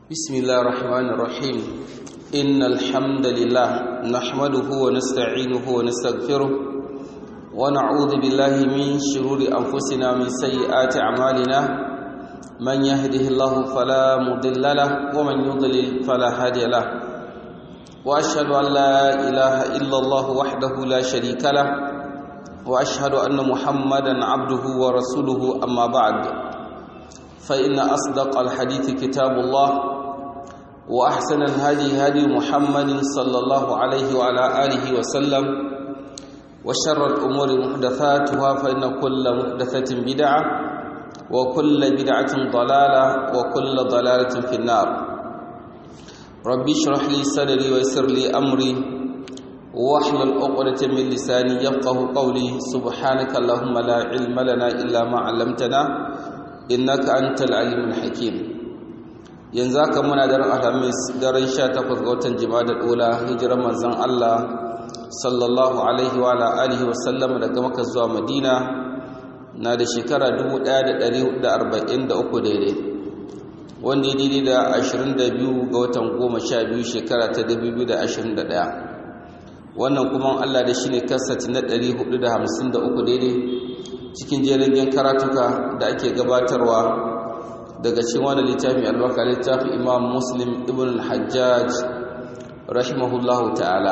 بسم الله الرحمن الرحيم إن الحمد لله نحمده ونستعينه ونستغفره ونعوذ بالله من شرور أنفسنا ومن سيئات أعمالنا من يهده الله فلا مضل له ومن يضلل فلا هادي له وأشهد أن لا إله إلا الله وحده لا شريك له وأشهد أن محمدا عبده ورسوله أما بعد فإن أصدق الحديث كتاب الله وأحسن الهدي هدي محمد صلى الله عليه وعلى آله وسلم وشر الأمور محدثاتها فإن كل محدثة بدعة وكل بدعة ضلالة وكل ضلالة في النار ربي اشرح لي صدري ويسر لي أمري واحلل عقدة من لساني يفقه قولي سبحانك اللهم لا علم لنا إلا ما علمتنا innaka antal alimul hakim yanzu haka muna daren alhamis daren 18 ga watan jima'a ula hijirar manzon Allah sallallahu alaihi wa alihi wa sallam daga Makka zuwa Madina na da shekara 1443 daidai wanda ya daidai da 22 ga watan 12 shekara ta 2021 wannan kuma Allah da shine kasati na 453 daidai cikin jerin karatuka da ake gabatarwa daga cikin wani littafi albarka littafi imam muslim ibn al-hajjaj rahimahullahu ta'ala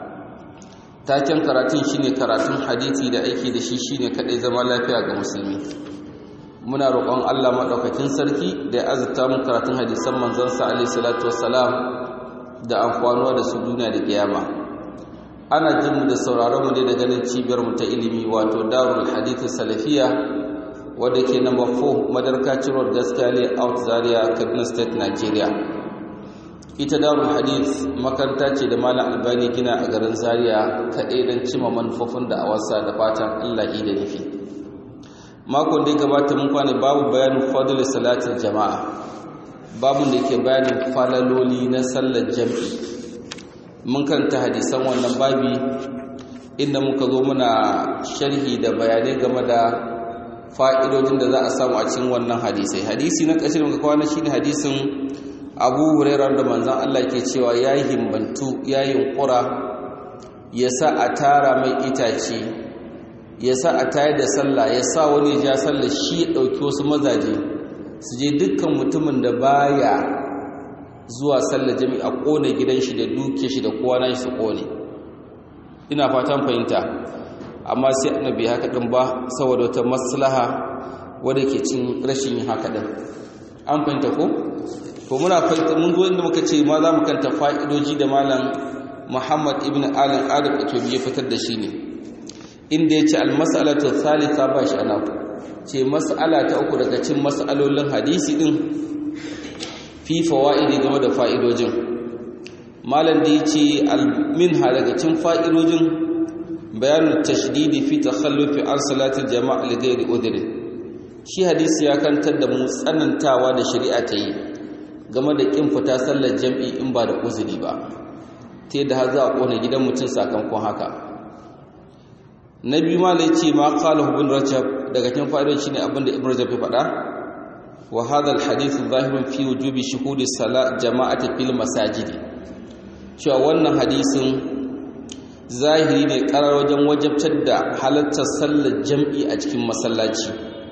taken karatun shine karatun hadisi da aiki da shi shine kadai zama lafiya ga musulmi muna roƙon Allah madaukakin sarki da ya azurta mu karatun hadisan manzon sa alaihi salatu wassalam da amfanuwa da su duniya da kiyama ana jin mu da sauraron mu ne da ganin cibiyar mu ta ilimi wato Darul Hadith Salafiya wadda ke number 4 Madarkaci Road Gaskiya Out Zaria Kaduna State Nigeria ita Darul Hadith makaranta ce da Malam Albani gina a garin Zaria kaɗai don cima manufofin da awarsa da fatan Allah da nufi makon da ya gabata mun kwane babu bayanin fadl salatin jama'a babun da ke bayanin falaloli na sallar jami'i mun karanta hadisan wannan babi inda muka zo muna sharhi da bayanai game da fa'idojin da za a samu a cikin wannan hadisai hadisi na ƙashin muka kwana shine hadisin abu hurairar da manzan Allah ke cewa ya yi himbantu ya yi ƙura ya sa a tara mai itace ya sa a tayar da sallah ya sa wani ja sallah shi ya ɗauki wasu mazaje su je dukkan mutumin da baya zuwa sallar jami'i a kone gidan shi da duke shi da kowa na shi su kone ina fatan fahimta amma sai annabi haka din ba saboda wata maslaha wadda ke cin rashin yin haka din an fahimta ko to muna fahimta mun zo inda muka ce ma za mu kanta fa'idoji da malam Muhammad ibn Alan Adam Itobi ya fitar da shi ne inda ya ce al-mas'alatu thalitha ba shi ana ce mas'ala ta uku daga cikin mas'alolin hadisi din fi fawa'idi game da fa'idojin malam da yace minha daga cikin fa'idojin bayanin tashdidi fi takhallufi an salatil jama'a li ghairi udhri shi hadisi ya kantar da mu tsanantawa da shari'a ta yi game da kin fita sallar jam'i in ba da uzuri ba ta yadda har za a kona gidan mutum sakamakon haka na biyu malam yace ma qala ibn rajab daga cikin fa'idojin shine abinda ibn rajab ya faɗa وهذا الحديث ظاهر في وجوب شهود الصلاة جماعة في المساجد cewa wannan hadisin zahiri ne karar wajen wajabtar da halartar sallar jam'i a cikin masallaci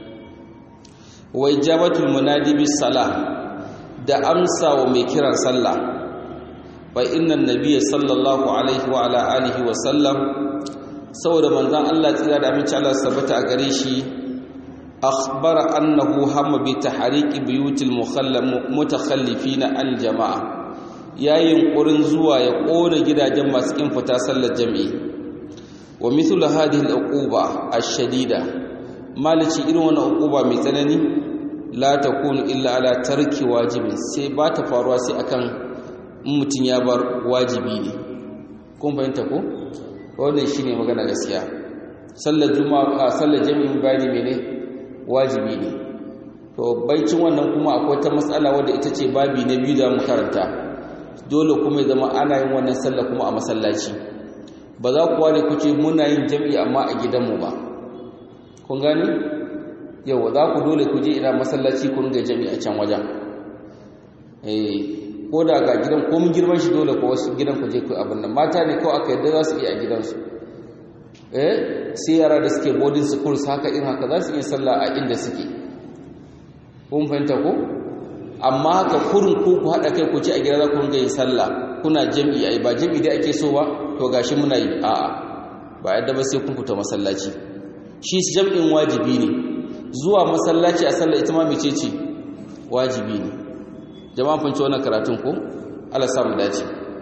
wa ijabatul munadi bis salah da amsa wa mai kiran sallah fa inna nabiyya sallallahu alaihi wa ala alihi wa sallam saboda manzon Allah tsira da aminci Allah sabata a gare shi أخبر أنه هم بتحريك بيوت المتخلفين عن الجماعة يا ينقرن زوا يقول جدا جمع سكين فتاسل الجمعي ومثل هذه العقوبة الشديدة ما لشي إنه عقوبة مثلني لا تكون إلا على ترك واجب سيبات فاروا أكن mutum ya bar wajibi ne kun fahimta ko wannan shine magana gaskiya sallar juma'a sallar jami'in bayani mene wajibi ne to baicin wannan kuma akwai ta matsala wadda ita ce babi na biyu da mu karanta dole kuma ya zama ana yin wannan sallah kuma a masallaci ba za ku ware ku ce muna yin jam'i amma a gidanmu ba kun gani yau za ku dole ku je ina masallaci ku ringa jam'i a can wajen eh ko da ga gidan ko mun girman shi dole ko wasu gidan ku je ku abin nan mata ne kawai aka yadda za su iya a gidansu eh sai yara da suke boarding schools haka in haka za su iya sallah a inda suke kun fahimta ko amma haka kurin ko ku haɗa kai ku ci a gida za ku ringa yin sallah kuna jam'i ai ba jam'i da ake so ba to gashi muna yi a'a ba yadda ba sai kun fita masallaci shi jam'in wajibi ne zuwa masallaci a sallah ita ma mece ce wajibi ne jama'a fanci wannan karatun ko Allah samu dace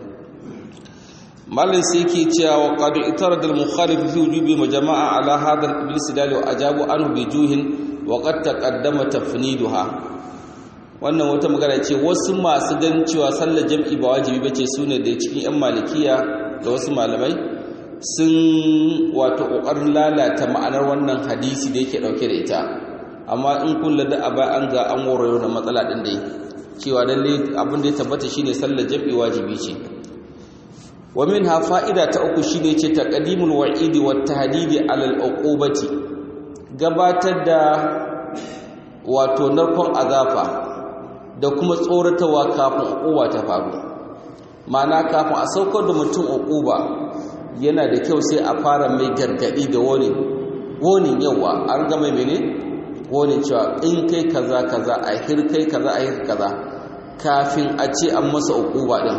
malin sai yake cewa wa qad itarada al mukhalif fi wujubi majama'a ala hadha al iblis dali wa ajabu anhu bi juhin wa qad taqaddama tafniduha wannan wata magana ce wasu masu ganin cewa sallar jam'i ba wajibi bace sune da cikin yan malikiya da wasu malamai sun wato kokarin lalata ma'anar wannan hadisi da yake dauke da ita amma in kullu da aba an ga an warayo da matsala din dai cewa lalle abin da ya tabbata shine sallar jam'i wajibi ce wa minha fa'ida ta uku shine ce taqdimul wa'idi wat tahdidi ala al uqubati gabatar da wato narkon azafa da kuma tsoratawa kafin uquba ta faru ma'ana kafin a saukar da mutum uquba yana da kyau sai a fara mai gargadi da wani wani yawa an ga mai mene wani cewa in kai kaza kaza a hir kai kaza a hir kaza kafin a ce an masa uquba din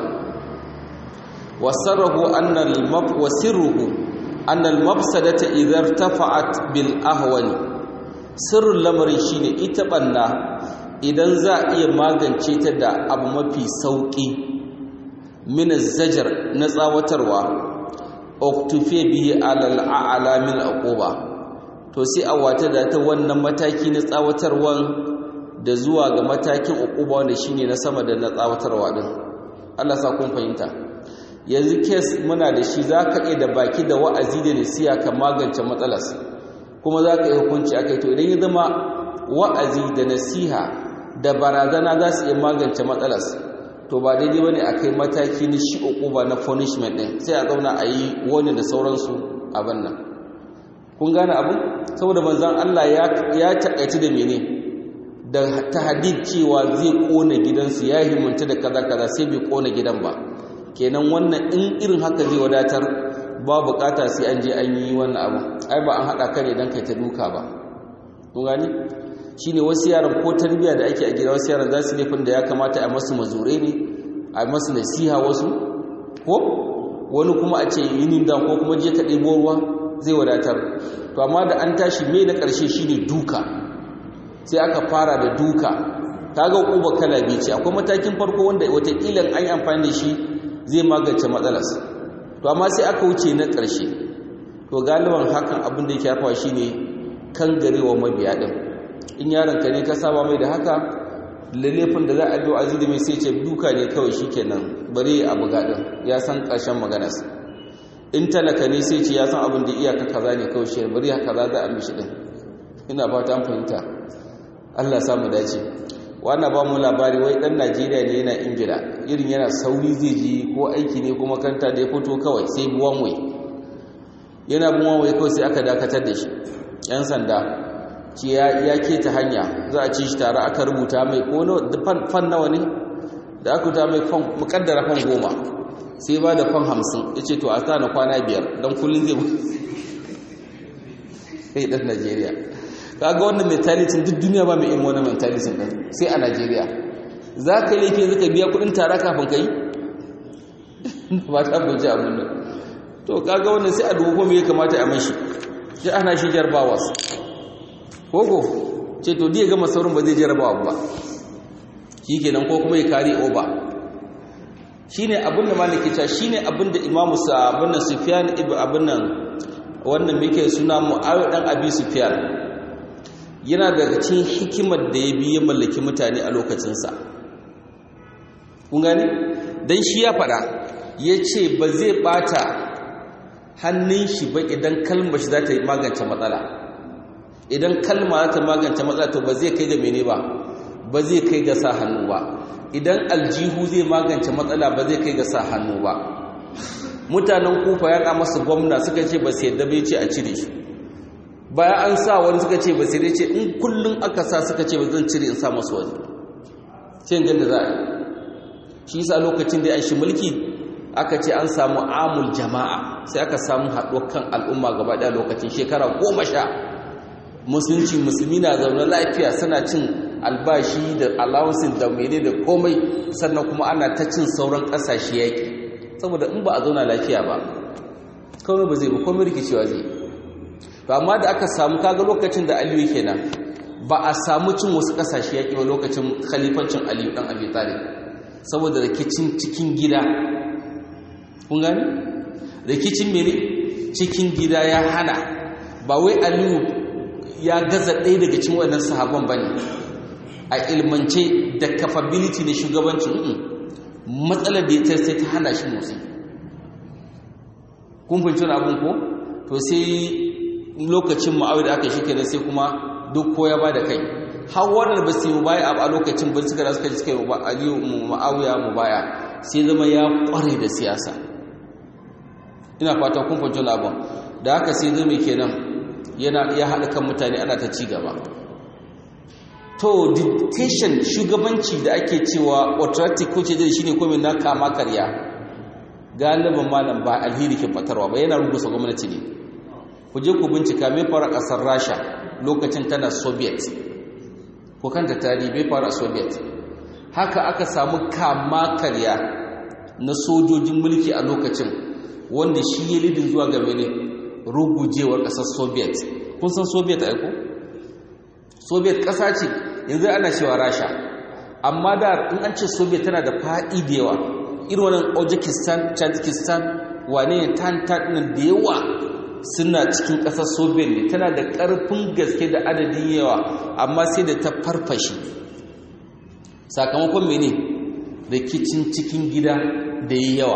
wasarruhu anna al-mab wasirruhu anna al-mafsadata idza irtafa'at bil ahwani sirrul lamarin shine ita banna idan za a iya magance ta da abu mafi sauƙi min zajar na tsawatarwa oktufe bihi alal a'la min aquba to sai a wata da ta wannan mataki na tsawatarwan da zuwa ga matakin uquba wanda shine na sama da na tsawatarwa din Allah sa kun fahimta yanzu kes muna da shi zaka iya da baki da wa'azi da nasiya ka magance matsalar kuma zaka iya hukunci akai to idan ya zama wa'azi da nasiha da barazana za su iya magance matsalas to ba daidai bane a kai mataki na shi uquba na punishment din sai a zauna a yi wani da sauransu abin nan kun gane abin saboda manzon Allah ya ya takaici da mene da tahdid cewa zai kona gidansu ya himmanta da kaza kaza sai bai kona gidan ba kenan wannan in irin haka zai wadatar ba bukata sai an je an yi wannan abu ai ba an hada ka ne dan kai ta duka ba kun gani shine wasu yaran ko tarbiya da ake a gida wasu yaran za su laifin da ya kamata a masu mazure ne a masu nasiha wasu ko wani kuma a ce yinin da ko kuma je ka ɗebo ruwa zai wadatar to amma da an tashi mai na ƙarshe shine duka sai aka fara da duka ta ga ƙuba kala biyu ce akwai matakin farko wanda watakila an yi amfani da shi zai magance matsalas to amma sai aka wuce na ƙarshe to galiban hakan abin da yake hafawa shine kan garewa mabiya ɗin in yaronka ne ka saba mai da haka lalefin da za a biyo azidi mai sai ce duka ne kawai shi kenan bari a buga ɗin ya san ƙarshen maganas in talaka ne sai ce ya san abin da iyaka kaza ne kawai shi bari haka za a mishi ɗin ina fata an fahimta allah samu dace wannan ba mu labari wai ɗan najeriya ne yana ingila irin yana sauri zai ji ko aiki ne ko makanta da ya fito kawai sai buwan wai yana buwan wai kawai sai aka dakatar da shi 'yan sanda ce ya keta hanya za a ci shi tare aka rubuta mai ko fan nawa ne da aka rubuta mai fan mukaddara fan goma sai ba da fan hamsin ya ce to a sa na kwana biyar don kullum zai sai ɗan najeriya kaga wannan mentality duk duniya ba mai irin wannan mentality ɗin sai a najeriya za ka yi laifin zaka biya kuɗin tara kafin ka yi ba ta bunci abin nan to kaga wannan sai a dubu ko me ya kamata a mashi sai ana shi jarbawas koko ce to diya gama saurin ba zai jarabawa ba shi kenan ko kuma ya kari oba shi ne abin da maliki ta shi ne abin da imamu sa abin nan sufiyan ibi abin nan wannan muke suna mu'awiyar dan abi sufiyan yana daga cikin hikimar da ya bi ya mallaki mutane a lokacinsa kun gani don shi ya faɗa ya ce ba zai ɓata hannun shi ba idan kalmar shi za ta yi magance matsala idan kalma za ta magance matsala to ba zai kai ga mene ba ba zai kai ga sa hannu ba idan aljihu zai magance matsala ba zai kai ga sa hannu ba mutanen kufa ya masu gwamna suka ce ba sai yadda bai ce a cire shi bayan an sa wani suka ce ba sai dai ce in kullum aka sa suka ce ba zan cire in sa masu wani sai gan da za a yi shi yasa lokacin da ya shi mulki aka ce an samu amul jama'a sai aka samu haɗuwar kan al'umma gaba ɗaya lokacin shekara goma sha musulunci musulmi na zaune lafiya suna cin albashi da allowances da mene da komai sannan kuma ana ta cin sauran ƙasashe yaƙi saboda in ba a zauna lafiya ba komai ba zai ba komai rikicewa zai to amma da aka samu kaga lokacin da aliyu kenan ba a samu cin wasu ƙasashe yaƙi ba lokacin khalifancin aliyu ɗan abi talib saboda rikicin cikin gida kun gani rikicin mene cikin gida ya hana ba wai aliyu ya gaza ɗaya daga cikin wannan sahabban bane a ilmance da capability na shugabancin matsalar da ya sai ta hana shi motsi kun fahimci wani abin ko to sai lokacin ma'awai da aka shi kenan sai kuma duk ko ya ba da kai har wannan ba su yi baya a lokacin ba suka da suka ji suka yi aliyu ma'awiya mu baya sai zama ya kware da siyasa ina fata kun fahimci wani abin da haka sai zama kenan yana ya haɗa kan mutane ana ta ci gaba to dictation shugabanci da ake cewa autocratic ko ce shi ne komai na kama karya galibin malam ba alheri ke fatarwa ba yana rubusa gwamnati ne ku je ku bincika mai fara ƙasar rasha lokacin tana soviet ko kanta tarihi bai fara soviet haka aka samu kama karya na sojojin mulki a lokacin wanda shi ya lidin zuwa ga mene rugujewar ƙasar soviet kun san soviet aiko soviet ƙasa ce yanzu ana cewa rasha amma da in an ce soviet tana da faɗi da yawa irin wannan ojikistan tajikistan wane ne tantan da yawa suna cikin ƙasar soviet ne tana da ƙarfin gaske da adadin yawa amma sai da ta farfashe sakamakon mene rikicin cikin gida da yi yawa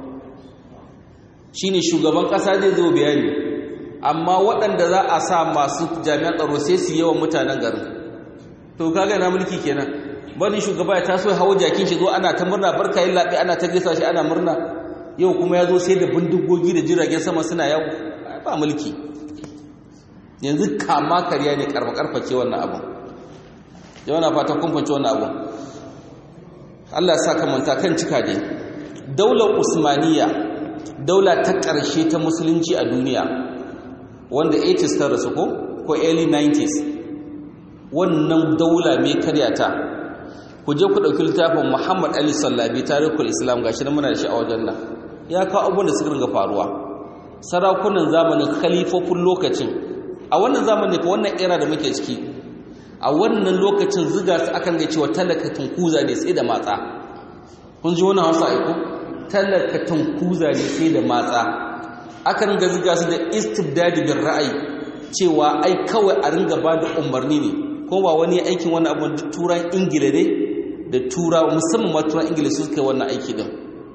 shine shugaban ƙasa zai zo bayani amma waɗanda za a sa masu jami'an tsaro sai su yawan mutanen garin to kaga na mulki kenan bari shugaba ya taso hawo jakin shi zo ana ta murna barka yin laɓe ana ta gaisa shi ana murna yau kuma ya zo sai da bindigogi da jiragen sama suna yawo ba mulki yanzu kama karya ne karfa karface wannan abu yau na fata kun fanci wannan abu Allah ya saka manta kan cika dai daular usmaniya daula ta ƙarshe ta musulunci a duniya wanda 80s ta rasu ko ko early 90s wannan daula mai karyata ku je ku ɗauki littafin muhammad ali sallabi tarihul islam gashi na muna da shi a wajen nan ya kawo abubuwan da suka ringa faruwa sarakunan zamanin khalifofin lokacin a wannan zamanin ka wannan era da muke ciki a wannan lokacin ziga su akan ga cewa talaka tunkuza ne sai da matsa kun ji wannan hausa aiko talaka tunkuza ne sai da matsa akan ga ziga su da istibdadi bin ra'ayi cewa ai kawai a ringa ba da umarni ne ko ba wani aikin wani abu da turan ingila ne da tura musamman ma turan ingila su suka yi wannan aiki din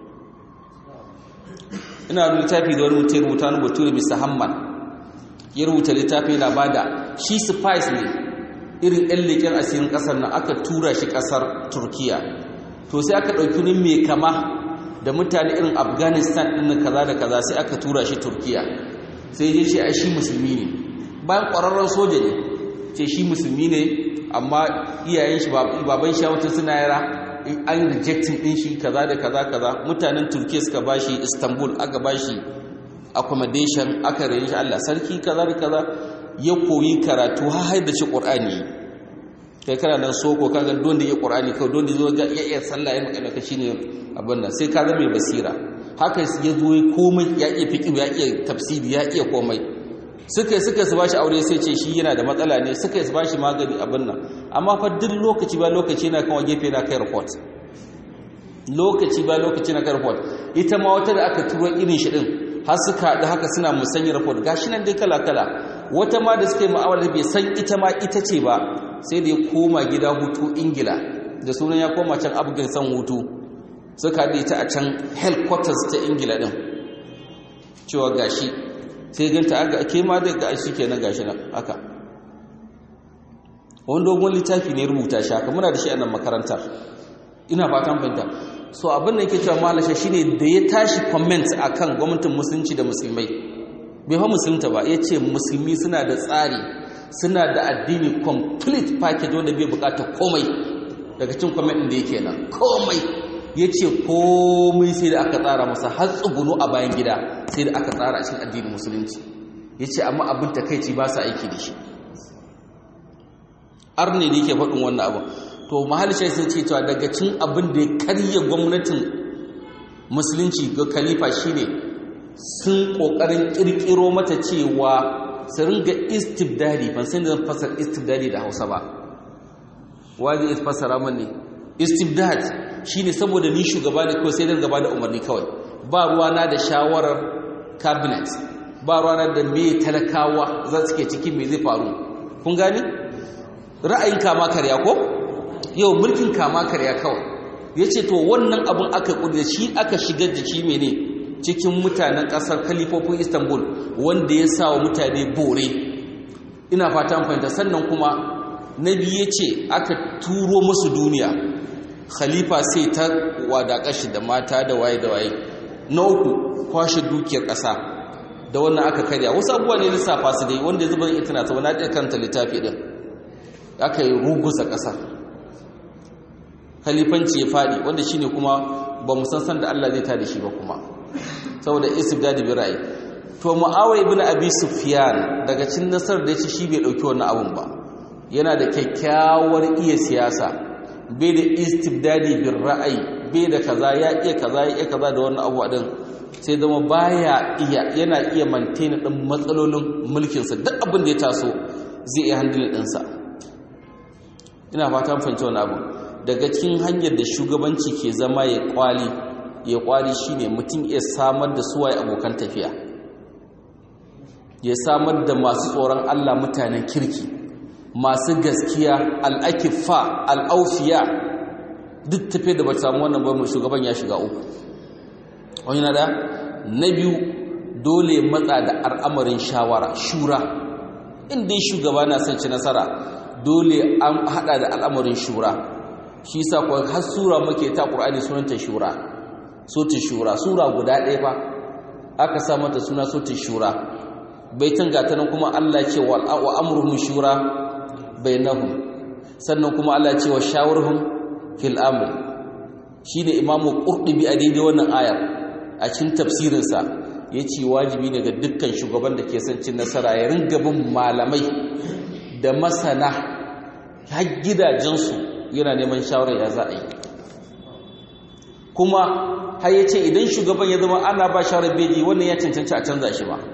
ina da littafi da wani mutum ya rubuta wani bature mr hamman ya rubuta littafi yana bada shi spice ne irin ɗan leƙen asirin ƙasar nan aka tura shi ƙasar turkiya to sai aka ɗauki ni mai kama da mutane irin afghanistan ɗin kaza da kaza sai aka tura shi turkiya sai ya ce ai shi musulmi ne bayan ƙwararren soja ne ce shi musulmi ne amma iyayen shi baban shi mutum suna yara an rejecting din shi kaza da kaza kaza mutanen turkiya suka bashi istanbul aka bashi accommodation aka rayu shi Allah sarki kaza da kaza ya koyi karatu har har da shi qur'ani kai kana nan soko kaga don da ya qur'ani kai don da zo ga iya sallah ya magana ka shine abin nan sai ka zama mai basira haka ya zo komai ya iya fiqh ya iya tafsiri ya iya komai suka suka su bashi aure sai ce shi yana da matsala ne suka su bashi magani abin nan amma fa duk lokaci ba lokaci na kan gefe na kai report lokaci ba lokaci na kai report ita ma wata da aka turo irin shi din har suka haɗu haka suna musanya report gashi nan dai kala kala wata ma da suka yi ma'amala bai san ita ma ita ce ba sai da ya koma gida hutu ingila da sunan ya koma can afghanistan hutu suka haɗu ita a can headquarters ta ingila din cewa gashi sai ganta aga ke ma da ga shi kenan gashi nan haka wani dogon littafi ne rubuta shi haka muna da shi a nan makarantar ina fatan fahimta so abin da yake cewa malasha shine da ya tashi comment akan gwamnatin musulunci da musulmai bai fa musulunta ba ya ce musulmi suna da tsari suna da addini complete package wanda bai bukata komai daga cin comment din da yake nan komai ya ce komai sai da aka tsara masa har tsugunu a bayan gida sai da aka tsara a cikin addinin musulunci ya ce amma abin takaici ba sa aiki da shi arne da yake faɗin wannan abu to mahalisha sun ce cewa daga cin abin da ya karya gwamnatin musulunci ga khalifa shine sun ƙoƙarin ƙirƙiro mata cewa su ringa istibdadi ban san da zan fasar istibdadi da hausa ba wazi is fasara mani istibdad shine saboda ni shugaba ne kawai sai dan gaba da umarni kawai ba ruwana da shawarar cabinet ba ruwana da me talakawa za su ke cikin me zai faru kun gani ra'ayin kama karya ko yau mulkin kama karya kawai yace to wannan abun aka kudi shi aka shigar da shi mene cikin mutanen kasar kalifofin Istanbul wanda ya sa wa mutane bore ina fata fahimta sannan kuma nabi yace aka turo musu duniya khalifa sai ta wadaƙa shi da mata da waye da waye na uku kwashe dukiyar ƙasa da wannan aka karya wasu abubuwa ne lissafa su dai wanda zuba zan ita na ta wani karanta littafi din aka yi rugusa ƙasa khalifanci ya faɗi wanda shine kuma ba mu san san da Allah zai tada shi ba kuma saboda istibdadi bi ra'ayi to muawiya ibn abi sufyan daga cikin nasar da yace shi bai dauki wannan abun ba yana da kyakkyawar iya siyasa bai da istibdadi bin ra'ayi bai da kaza ya iya kaza ya iya kaza da wannan abu din sai zama baya iya yana iya maintain din matsalolin mulkin sa duk abin da ya taso zai iya handle din sa ina fatan fahimci wannan abu daga cikin hanyar da shugabanci ke zama ya kwali ya kwali shine mutum ya samar da suwaye abokan tafiya ya samar da masu tsoron Allah mutanen kirki masu gaskiya al'akifa al'aufiya duk tafiye da ba samu wannan ba shugaban ya shiga uku wani na da na biyu dole matsa da al'amarin shawara shura inda shugaba na son ci nasara dole an hada da al'amarin shura shi sa kuwa har sura muke ta ƙur'ani sunanta shura sotin shura sura guda ɗaya fa aka sa mata suna sotin shura baitin gatanan kuma Allah ce wa amruhum shura bainahum sannan kuma Allah ce wa shawurhum fil amr shine imamu qurtubi a daidai wannan ayar a cikin tafsirin sa yace wajibi ne ga dukkan shugaban da ke son cin nasara ya ringa bin malamai da masana har gidajensu yana neman shawara ya za a yi kuma har yace idan shugaban ya zama ana ba shawarar beji wannan ya cancanci a canza shi ba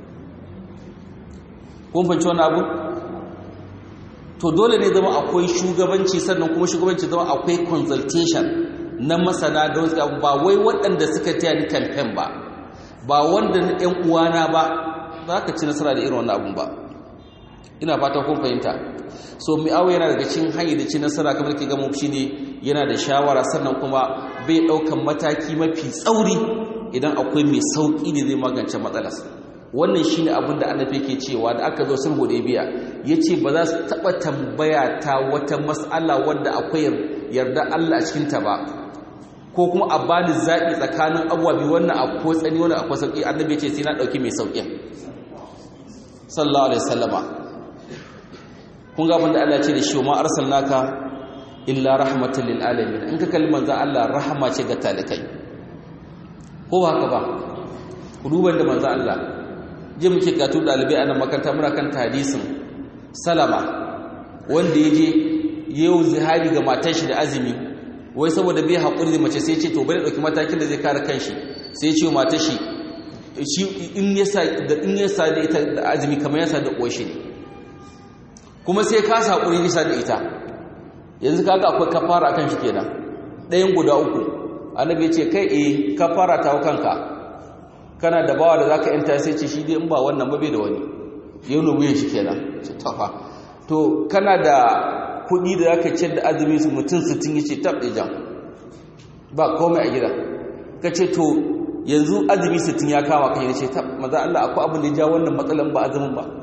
kun fahimci wannan abu to dole ne zama akwai shugabanci sannan kuma shugabanci zama akwai consultation na masana da wasu ba wai waɗanda suka taya ni campaign ba ba wanda na ɗan uwana ba za ka ci nasara da irin wannan abun ba ina fata kun fahimta so mi'awu yana daga cikin hanyar da ci nasara kamar ke gama shi ne yana da shawara sannan kuma bai ɗaukan mataki mafi tsauri idan akwai mai sauƙi ne zai magance matsalarsa wannan shine abin da annabi yake cewa da aka zo sulhu da biya yace ba za su taba tambaya ta wata mas'ala wanda akwai yarda Allah a cikin ta ba ko kuma a bani zabi tsakanin abuwa bi wannan akwai tsani wannan akwai sauki annabi yace sai na dauki mai saukin sallallahu alaihi wasallama kun ga abin da Allah ya ce da shi ma arsalnaka illa rahmatan lil alamin in ka kalli manzon Allah rahama ce ga talikai ko ba haka ba ku duba da manzon Allah je muke katu dalibai a nan makaranta muna kan hadisin salama wanda ya je yau zihari ga matar shi da azumi wai saboda bai haƙuri da mace sai ce to bari ɗauki matakin da zai kare kanshi sai ya ce matar shi shi in ya sa da in ya sa da ita da azumi kamar ya sa da ƙoshi ne kuma sai ka sa haƙuri bisa da ita yanzu kaga akwai kafara akan shi kenan ɗayan guda uku annabi ya ce kai eh kafara ta kanka kana da bawa da zaka yanta sai ce shi dai in ba wannan ba bai da wani yau ne wuyan shi kenan ce tafa to kana da kuɗi da zaka ciyar da azumi su mutum 60 yace tab da jam ba komai a gida kace to yanzu azumi 60 ya kama kai yace tab maza Allah akwai abin da ya ja wannan matsalan ba azumin ba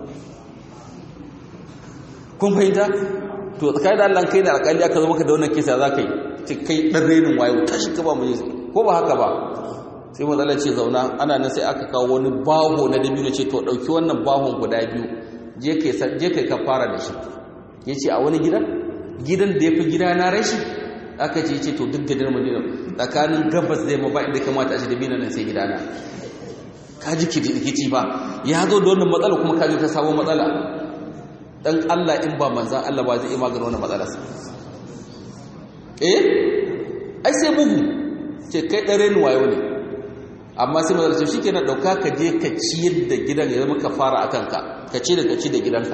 kun fahimta to tsakanin da Allah kai da alƙali aka zo maka da wannan kisa zaka yi ce kai dan renin wayo tashi ka ba mu ko ba haka ba sai matsala ce zauna ana nan sai aka kawo wani baho na dabino ce to ɗauki wannan bahon guda biyu je kai ka fara da shi ya ce a wani gidan gidan da ya fi gida na rashi aka ce ce to duk gadar madina tsakanin gabas zai ma ba inda kamata a shi da bina nan sai gidana ka ji kici ba ya zo da wannan matsala kuma ka ji ta sabon matsala dan Allah in ba manzan Allah ba zai iya magana wannan matsalar eh ai sai bugu ce kai dare ni wayo ne amma sai manzan shi kenan dauka ka je ka ciyar da gidan ya zama ka fara akan ka ka ci da ka ci da gidanka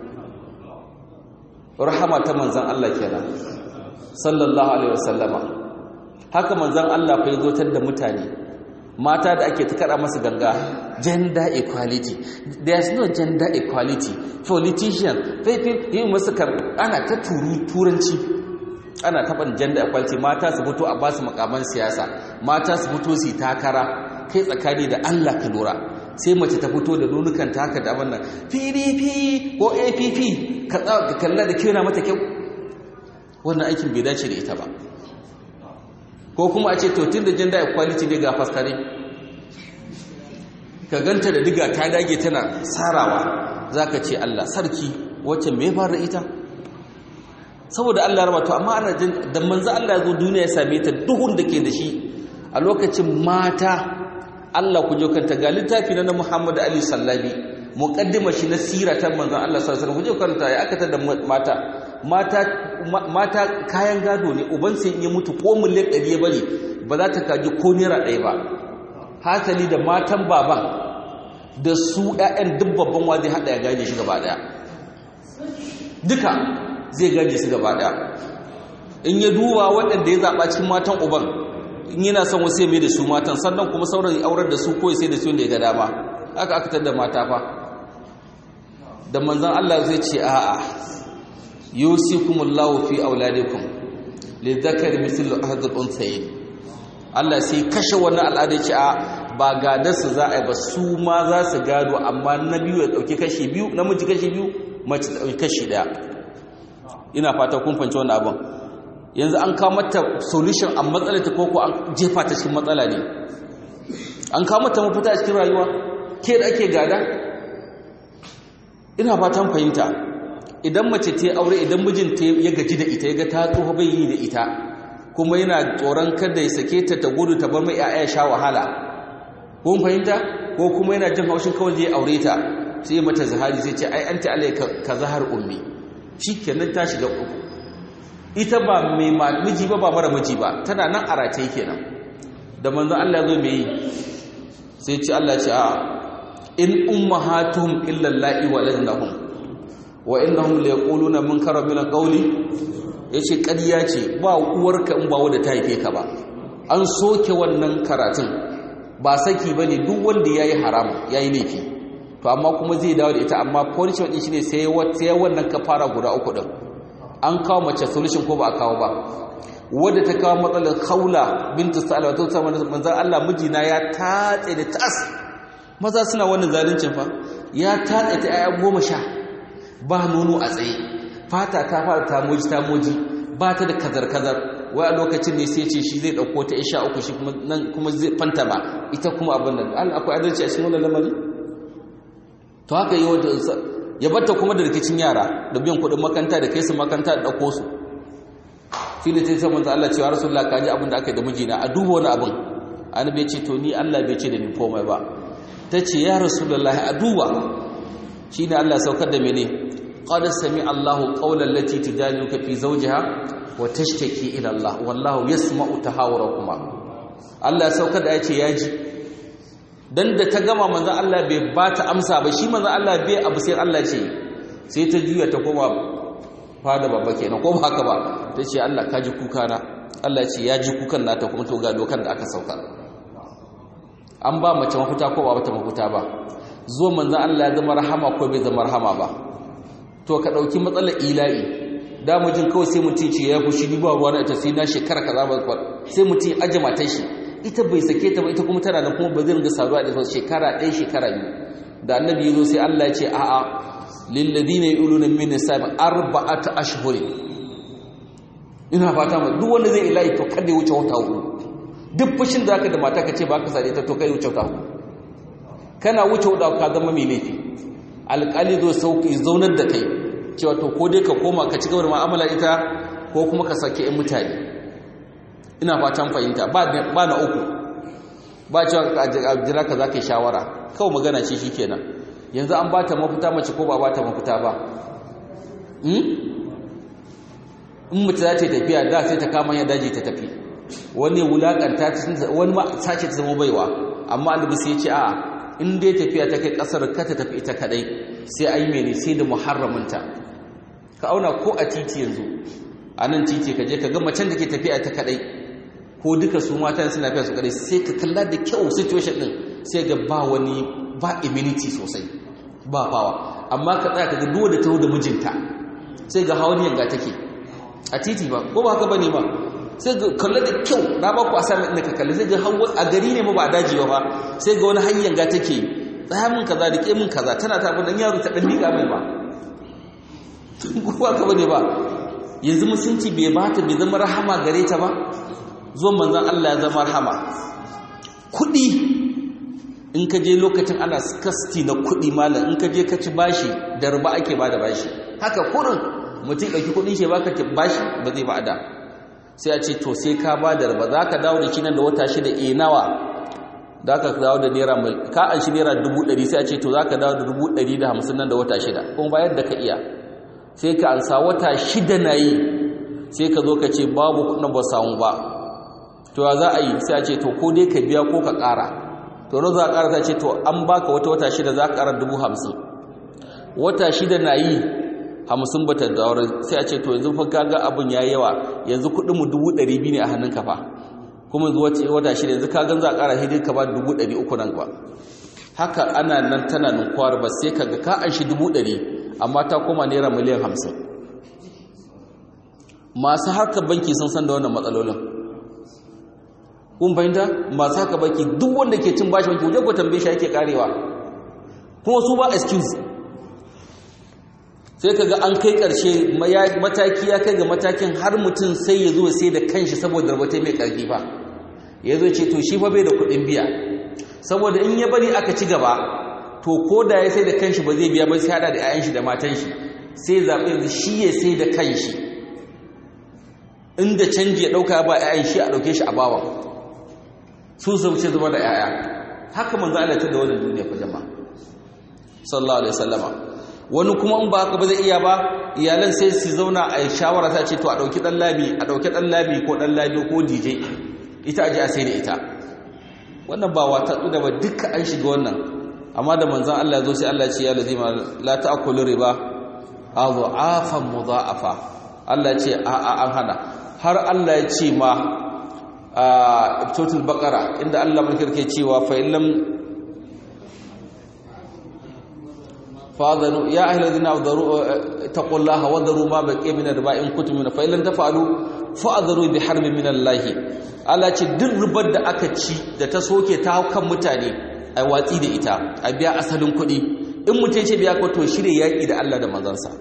rahama ta manzan Allah kenan sallallahu alaihi wasallama haka manzan Allah fa yazo da mutane mata da ake ta kada masu ganga gender equality there is no gender equality politician faifin yi masu kar ana ta turu turanci ana taɓa gender equality mata su fito a basu makaman siyasa mata su fito su takara kai tsakani da Allah ka lura sai mace ta fito da nunukan ta haka da wannan pdp ko app ka kalla da kyau na mata kyau wannan aikin bai dace da ita ba ko kuma a ce to tun da gender equality ne ga faskare ka ganta da diga ta dage tana sarawa za ka ce Allah sarki wacce mai fara ita saboda Allah raba to amma ana jin da manzo Allah ya zo duniya ya same ta duhun da ke da shi a lokacin mata Allah ku kanta ga littafi na Muhammad Ali Sallabi muqaddima shi na sira ta manzo Allah sallallahu alaihi wasallam ku kanta ya aka da mata mata mata kayan gado ne uban sai ya mutu ko miliyan ɗari ya bari ba za ta kaji ko naira ɗaya ba hasali da matan baban da su ƴaƴan duk babban wa zai haɗa ya gaje shi gaba ɗaya duka zai gaje su gaba ɗaya in ya duba waɗanda ya zaɓa cikin matan uban in yana son wasu ya mai da su matan sannan kuma sauran aurar da su ko sai da su da ya ga dama aka aka tar da mata fa da manzon Allah zai ce a'a yusikumullahu fi auladikum lidhakari mithlu ahad al-unthayayn Allah sai kashe wannan al'ada ce a ba gadar su za a yi ba su ma za su gado amma na biyu ya dauki kashi biyu namiji kashi biyu mace ta dauki kashi daya ina fata kun fahimci wannan abin yanzu an kawo mata solution a matsalar ta koko an jefa ta cikin matsala ne an kawo mata mafita a cikin rayuwa ke da ake gada ina fatan fahimta idan mace ta aure idan mijinta ya gaji da ita ya ga ta tsoho bai yi da ita kuma yana tsoron kada ya sake ta ta gudu ta bar mai ya'ya sha wahala kun fahimta ko kuma yana jin haushin kawai zai aure ta sai ya mata zahari sai ce ai anti alai ka zahar ummi shikenan ta shiga uku ita ba mai miji ba ba mara miji ba tana nan a rataye kenan da manzon Allah zo mai yi sai ce Allah ce a in ummahatuhum illa allahi waladnahum wa innahum la yaquluna munkara min alqawli yace ƙarya ce ba uwarka in ba wanda ta haife ka ba an soke wannan karatun ba saki bane duk wanda yayi haram yayi laifi to amma kuma zai dawo da ita amma punishment din shine sai sai wannan kafara guda uku din an kawo mace solution ko ba a kawo ba wadda ta kawo matsalar kaula bintu sa'alwa ta samu manzon Allah mijina ya tatse da tas maza suna wannan zaluncin fa ya tatse ta aya goma sha ba nono a tsaye fata ta fara tamoji tamoji ba ta da kazar-kazar wai a lokacin ne sai ce shi zai ɗauko ta isha uku shi nan kuma zai fanta ba ita kuma abin nan Allah akwai adalci a cikin wannan lamari to haka yi wanda ya batta kuma da rikicin yara da biyan kuɗin makanta da kai su makanta da ɗauko su shi ne ta yi saman Allah cewa rasulullah ka ji abin da aka yi da mijina a duba wani abin annabi ya ce to ni Allah bai ce da ni komai ba ta ce ya rasulullah a duba shi ne Allah saukar da mene qad sami Allahu qawlan lati tujadiluka fi zawjiha wa tashtaki ila Allah wallahu yasma'u tahawurakuma Allah ya saukar da yace yaji dan da ta gama manzon Allah bai ba ta amsa ba shi manzon Allah bai abu sai Allah ce sai ta juya ta koma fada babba kenan ko ba haka ba ta ce Allah ka ji kuka na Allah ce ya ji kukan nata kuma to ga dokan da aka sauka an ba mace mafita ko ba mata mafita ba zo manzo Allah ya zama rahama ko bai zama rahama ba to ka dauki matsalar ila'i da mujin kawai sai mutum ce ya fushi ni ba ruwa na ita sai na shekara kaza ba sai mutum aje matar shi ita bai sake ta ba ita kuma tana da kuma ba zai ringa saduwa da shekara ɗaya shekara biyu da annabi ya zo sai Allah ya ce a'a lilladina yuluna min nisab arba'ata ashhurin ina fata ma duk wanda zai ilahi to kada ya wuce wata hudu duk fushin da zaka da mata ka ce ba ka sare ta to kai wuce wata hudu kana wuce wata ka zama mai laifi alƙali zo sauki zaunar da kai cewa to ko dai ka koma ka ci gaba da mu'amala ita ko kuma ka sake ɗan mutane ina fatan fahimta ba na uku ba cewa a jira ka za ka yi shawara kawai magana ce shi kenan yanzu an ba ta mafita mace ko ba ba ta mafita ba in mace za ta yi tafiya da sai ta kama ya daji ta tafi wani wulakanta wani ma sace ta zama baiwa amma annabi sai ya ce a'a in dai tafiya ta kai kasar ka ta tafi ita kadai sai ai mene sai da muharraminta ka auna ko a titi yanzu a nan titi ka je ka ga macen da ke tafiya ta kadai ko duka su mata suna tafiya su kadai sai ka kalla da kyau situation din sai ga ba wani ba immunity sosai ba fawa amma ka tsaya ka ga duwa da taho da mijinta sai ga hawan yanga take a titi ba ko ba haka bane ba sai ga kalla da kyau na ba ku a sami inda ka kalli sai ga hawa a gari ne ma ba daji ba sai ga wani hanyar ga take tsaya min kaza da ke min kaza tana ta abin yaro ta dan miƙa mai ba ko ba haka bane ba yanzu musunci bai ba ta bai zama rahama gare ta ba zuwan manzon Allah ya zama rahama kuɗi in ka je lokacin ana skasti na kuɗi malam in ka je ka ci bashi da riba ake ba da bashi haka kurin mutum ɗauki kuɗin shi baka bashi ba zai ba da sai a ce to sai ka ba da riba za ka dawo da shi nan da wata shida e nawa za ka dawo da naira ka an shi naira dubu ɗari sai a ce to za ka dawo da dubu ɗari da hamsin nan da wata shida kuma bayar da ka iya sai ka ansa wata shida na yi sai ka zo ka ce babu kuɗin ba samu ba to ya za a yi sai a ce to ko dai ka biya ko ka ƙara to ran za a ƙara ta ce to an baka wata wata shida za ka ƙara dubu hamsin wata shida na yi hamsin bata daure sai a ce to yanzu fa kaga abin ya yawa yanzu kuɗin mu dubu ɗari biyu ne a hannun kafa kuma yanzu wace wata shida yanzu ka gan za a ƙara hidin ka ba dubu ɗari uku nan ba haka ana nan tana ninkuwar ba sai kaga ka an shi dubu ɗari amma ta koma naira miliyan hamsin masu harkar banki sun san da wannan matsalolin kun fahimta masu haka banki duk wanda ke cin bashi banki wajen ku tambaye shi yake karewa kuma su ba excuse sai kaga an kai ƙarshe mataki ya kai ga matakin har mutum sai ya zo sai da kanshi saboda rabata mai ƙarfi ba ya zo ce to shi fa bai da kuɗin biya saboda in ya bari aka ci gaba to ko da ya sai da kanshi ba zai biya ba sai hada da 'ya'yan shi da matan shi sai zaɓe yanzu shi ya sai da kanshi inda canji ya ɗauka ba 'ya'yan shi a ɗauke shi a bawa su su ce zama da 'ya'ya haka manzo Allah ta da wannan duniya fa jama'a sallallahu alaihi wasallama wani kuma in ba haka ba zai iya ba iyalan sai su zauna a shawara ta ce to a ɗauki ɗan labi a ɗauki ɗan labi ko ɗan labi ko dj ita aji a sai da ita wannan ba wata da ba duka an shiga wannan amma da manzan Allah ya zo sai Allah ce ya lazima la ta'kulu riba adhafan mudha'afa Allah ce a a an hana har Allah ya ce ma a total baqara inda Allah mulkar ke cewa fa illam فاذنوا يا اهل الذين اتقوا الله وذروا ما بقي من الربا ان كنتم من فإن تفعلوا فاذروا بحرب من الله Allah ce duk rubar da aka ci da ta soke ta kan mutane ai watsi da ita a biya asalin kuɗi in mutum ce biya ko to shirye yaƙi da Allah da manzansa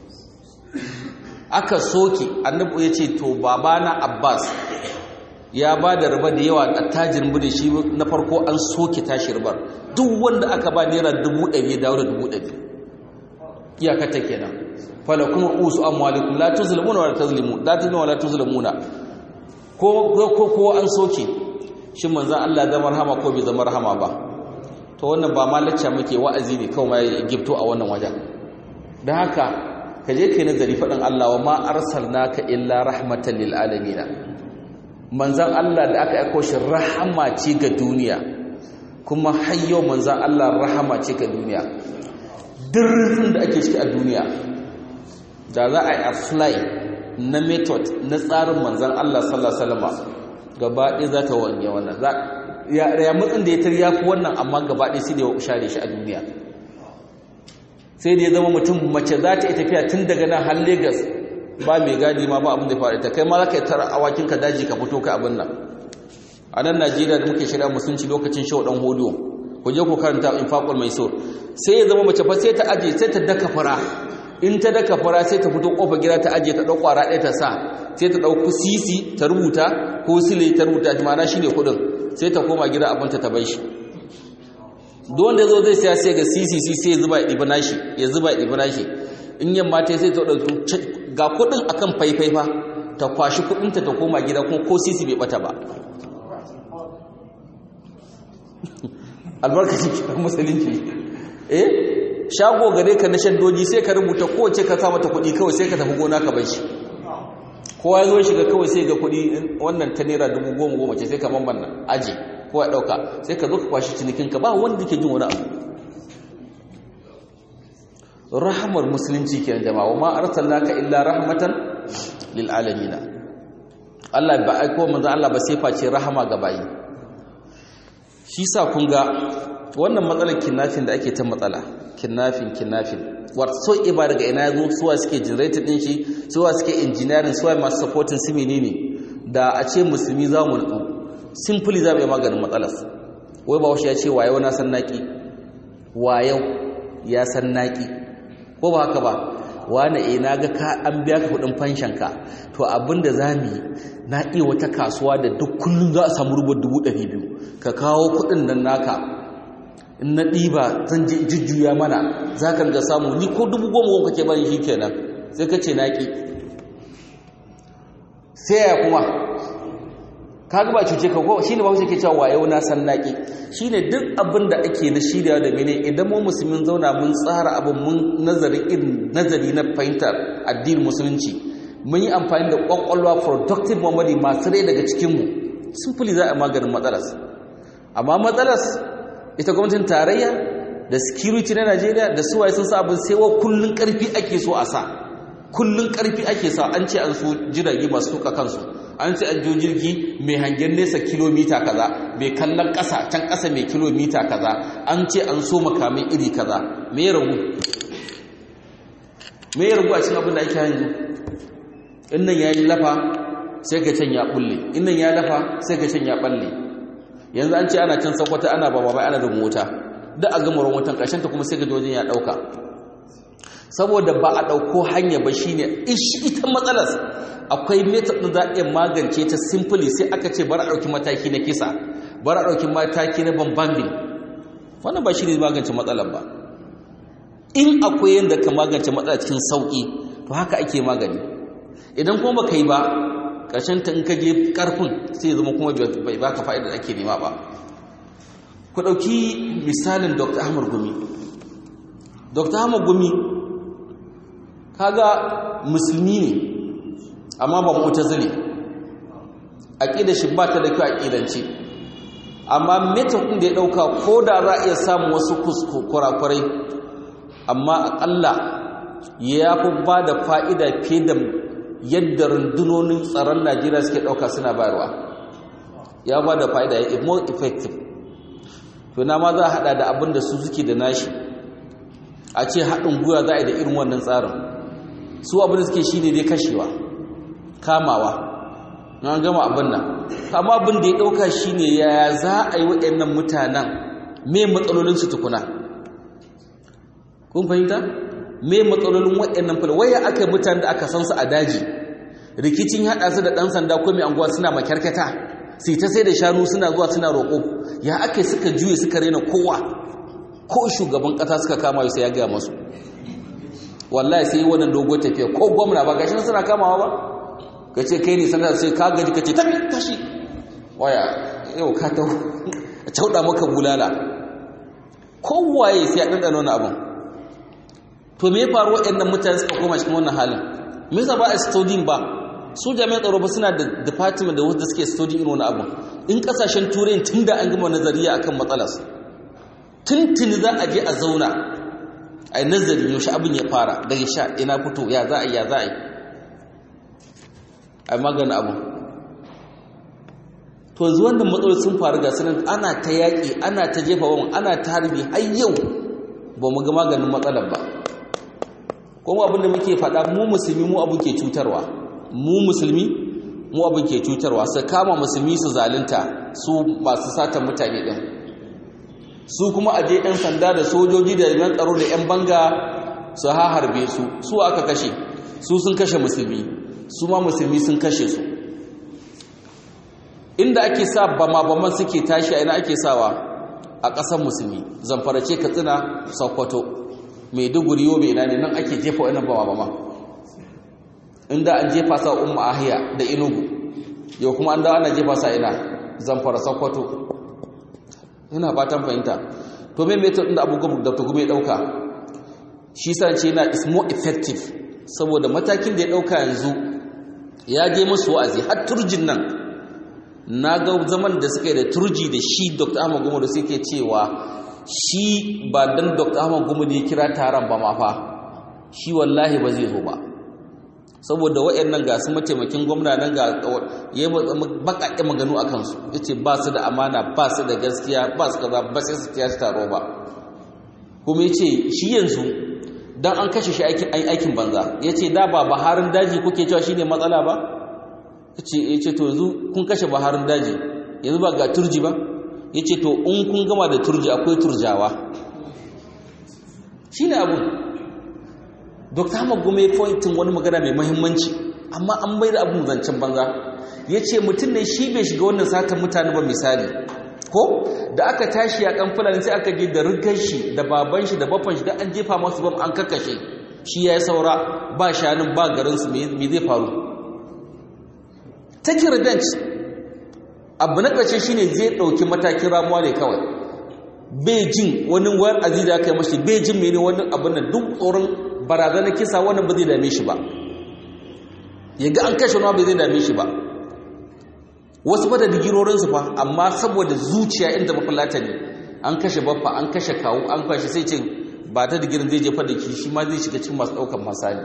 aka soke annabi ya ce to babana Abbas ya ba da riba da yawa a tajirin bude shi na farko an soke tashi ribar duk wanda aka ba naira dubu ɗari ya dawo da dubu ɗari iyaka ta kenan fala kuma usu amwalikum la tuzlimuna wa la tuzlimu la tuzlimuna wa la tuzlimuna ko ko ko an soke shin manzon Allah zama rahama ko bai zama rahama ba to wannan ba malacca muke wa'azi ne kawai mai gifto a wannan wajen dan haka ka je kai nazari faɗin Allah wa ma arsalnaka illa rahmatan lil alamin manzon Allah da aka aika shi rahama ce ga duniya kuma hayyo manzon Allah rahama ce ga duniya dirrin da ake ciki a duniya da za a yi apply na method na tsarin manzan Allah sallallahu alaihi wasallam gaba ɗaya za ta wanye wannan ya matsin da ya tar yafi wannan amma gaba ɗaya sai da ya share shi a duniya sai da ya zama mutum mace za ta yi tafiya tun daga nan har Lagos ba mai gadi ma ba abin da ya faru ta kai ma za ka yi tara awakin ka daji ka fito ka abin nan a nan Najeriya da muke shirya musulunci lokacin shau dan hodiyo ku je ku karanta infaqul maisur sai ya zama mace fa sai ta aje sai ta daka fara in ta daka fara sai ta fito kofar gida ta aje ta dauko kwara ɗaya ta sa sai ta dauko sisi ta rubuta ko sile ta rubuta mana shine kudin sai ta koma gida abinta ta bai shi duk wanda zo zai siya sai ga sisi sai ya zuba ya dibi nashi ya zuba ya dibi nashi in yamma ta sai ta dauki ga kudin akan faifai fa ta kwashi kudinta ta koma gida kuma ko sisi bai bata ba albarkacin kiran musulunci eh shago gare ka na shaddoji sai ka rubuta kowace ka sa mata kudi kawai sai ka tafi gona ka bar shi kowa ya zo shiga kawai sai ga kudi wannan ta naira dubu goma goma ce sai ka bambana aji kowa ya dauka sai ka zo ka kwashi cinikinka ba wanda ke jin wani abu rahamar musulunci kenan jama'a wa ma arsalnaka illa rahmatan lil alamin Allah ba aiko manzo Allah ba sai face rahama ga bayi shi sa kun ga wannan matsalar kinnafin da ake ta matsala kinnafin kinnafin so iba daga ina yazo suwa suke generator din shi suwa suke engineering suwa masu supporting su menene da a ce musulmi za mu nutsu simply za mu yi maganin matsalar wai ba ya ce wayo na san naki wayo ya san naki ko ba haka ba wane eh na ga ka an biya ka kudin fanshan ka to abinda zamu yi na iya wata kasuwa da duk kullun za a samu rubar 200 ka kawo kudin nan naka in na ɗiba zan je jujjuya mana za ka ga samu ni ko dubu goma goma kake bani shi kenan sai ka ce naƙi sai ya kuma ka ga ba cuce ka ko shi ne ba ke cewa wayo na san naƙi shi ne duk abin da ake na shirya da mene idan mu musulmin zauna mun tsara abin mun nazari irin nazari na fahimtar addinin musulunci mun yi amfani da ƙwaƙwalwa productive memory masu rai daga cikinmu simply za a maganin matsalas amma matsalas ita gwamnatin tarayya da security na Najeriya da suwaye sun sa abin sai wa kullun karfi ake so a sa kullun karfi ake sa an ce an so jirage masu tuka kansu an ce an jo jirgi mai hangen nesa kilomita kaza mai kallon ƙasa can ƙasa mai kilomita kaza an ce an so makamai iri kaza me ya ragu me ya ragu a cikin abin da ake yanzu in nan ya yi lafa sai ka can ya bulle in nan ya lafa sai ka can ya balle yanzu an ce ana can sakwata ana ba ba ana da mota da a gama wutan ta kuma sai ga wajen ya ɗauka saboda ba a ɗauko hanya ba shine ishi ita matsalar akwai method ɗin za a iya magance ta simply sai aka ce bari a ɗauki mataki na kisa bari a ɗauki mataki na bambambin wannan ba shi ne magance matsalar ba in akwai yadda ka magance matsalar cikin sauƙi to haka ake magani idan kuma ba ka yi ba ƙarshen ta in ka je ƙarfin sai zama kuma bai baka fa'ida da ake nema ba ku ɗauki misalin dr ahmad gumi dr ahmad gumi kaga musulmi ne amma ba mutazili aqida shi ba ta da kyau aqidance amma method din da ya dauka ko da za a iya samu wasu kurakurai amma akalla ya fi ba da fa'ida fiye da yadda rundunonin tsaron Najeriya suke dauka suna bayarwa ya ba da fa'ida ya more effective to na ma za a hada da abin da su suke da nashi a ce haɗin gwiwa za a yi da irin wannan tsarin su abin da suke shi ne dai kashewa kamawa na gama abin nan amma abin da ya ɗauka shi ne yaya za a yi waɗannan mutanen me matsalolinsu tukuna kun fahimta me matsalolin waɗannan fula waya aka yi mutanen da aka san su a daji rikicin haɗa su da ɗan sanda ko mai anguwa suna makyarkata sai ta sai da shanu suna zuwa suna roƙo ya aka suka juye suka rena kowa ko shugaban ƙasa suka kama sai ya gaya masu wallahi sai wannan dogo tafiya ko gwamna ba gashi suna kamawa ba ka ce kai ne sanar sai ka gaji ka ce tafi tashi waya yau ka ta cauɗa maka bulala kowaye sai a ɗanɗana wani abin to me ya faru waɗannan mutane suka koma cikin wannan halin me yasa ba a studying ba su jami'an tsaro ba suna da department da wanda suke studying irin wani abin in kasashen turai tun da an gama nazariya akan matsalas tuntuni za a je a zauna a yi nazari yaushe abin ya fara daga sha ina fito ya za a yi ya za a yi a magana abu to yanzu wannan matsalar sun faru ga sanar ana ta yaƙi ana ta jefa wa ana ta harbi har yau ba mu ga maganin matsalar ba kuma abin da muke faɗa mu musulmi mu abin ke cutarwa mu musulmi mu abin ke cutarwa su kama musulmi su zalunta su masu satan mutane ɗin su kuma aje 'yan sanda da sojoji da yan tsaro da 'yan banga su harbe su su aka kashe su sun kashe musulmi su ma musulmi sun kashe su inda ake sa bama-baman suke tashi a ina ake sawa a ƙasar musulmi zamfarace katsina sokoto maiduguri yobe ina ne nan ake jefa wani bama-bama inda an jefa sa umma ahiya da inugu yau kuma an dawo ana jefa sa ina zamfara sakwato ina fatan fahimta to me method din da abu gumu da tugume dauka shi sa ce yana is more effective saboda matakin da ya dauka yanzu ya je musu wa'azi har turjin nan na ga zaman da suka yi da turji da shi Dr. Ahmad Gumu da suke cewa shi ba dan Dr. Ahmad Gumu da ya kira taron ba ma fa shi wallahi ba zai zo ba saboda waɗannan ga su mataimakin gwamna nan ga ya baƙaƙe maganu a kansu ya ce ba su da amana ba su da gaskiya ba su kaza ba sai su kiya taro ba kuma ya ce shi yanzu don an kashe shi aikin banza ya ce da ba baharin daji kuke cewa shi ne matsala ba ya ce to yanzu kun kashe baharin daji yanzu ba ga turji ba ya ce to in kun gama da turji akwai turjawa shi ne abun Dr. Ahmad Gume pointin wani magana mai mahimmanci amma an bai da abin zancen banza ya ce mutum ne shi bai shiga wannan satan mutane ba misali ko da aka tashi a kan fulani sai aka je da rigar shi da baban shi da bafan shi da an jefa masu bam an kakashe shi ya yi saura ba shanun ba garinsu me zai faru take revenge abu na ƙarshe shine zai ɗauki matakin ramuwa ne kawai bai jin wani wayar aziza aka yi mashi bai jin mene wani abin da duk tsoron barazanar kisa wannan ba zai dame shi ba ya ga an kashe wani ba zai dame shi ba wasu ba da digirorinsu fa amma saboda zuciya inda mafulata ne an kashe baffa an kashe kawo an kwashe sai ce ba ta digirin zai jefa da shi ma zai shiga cikin masu ɗaukan masali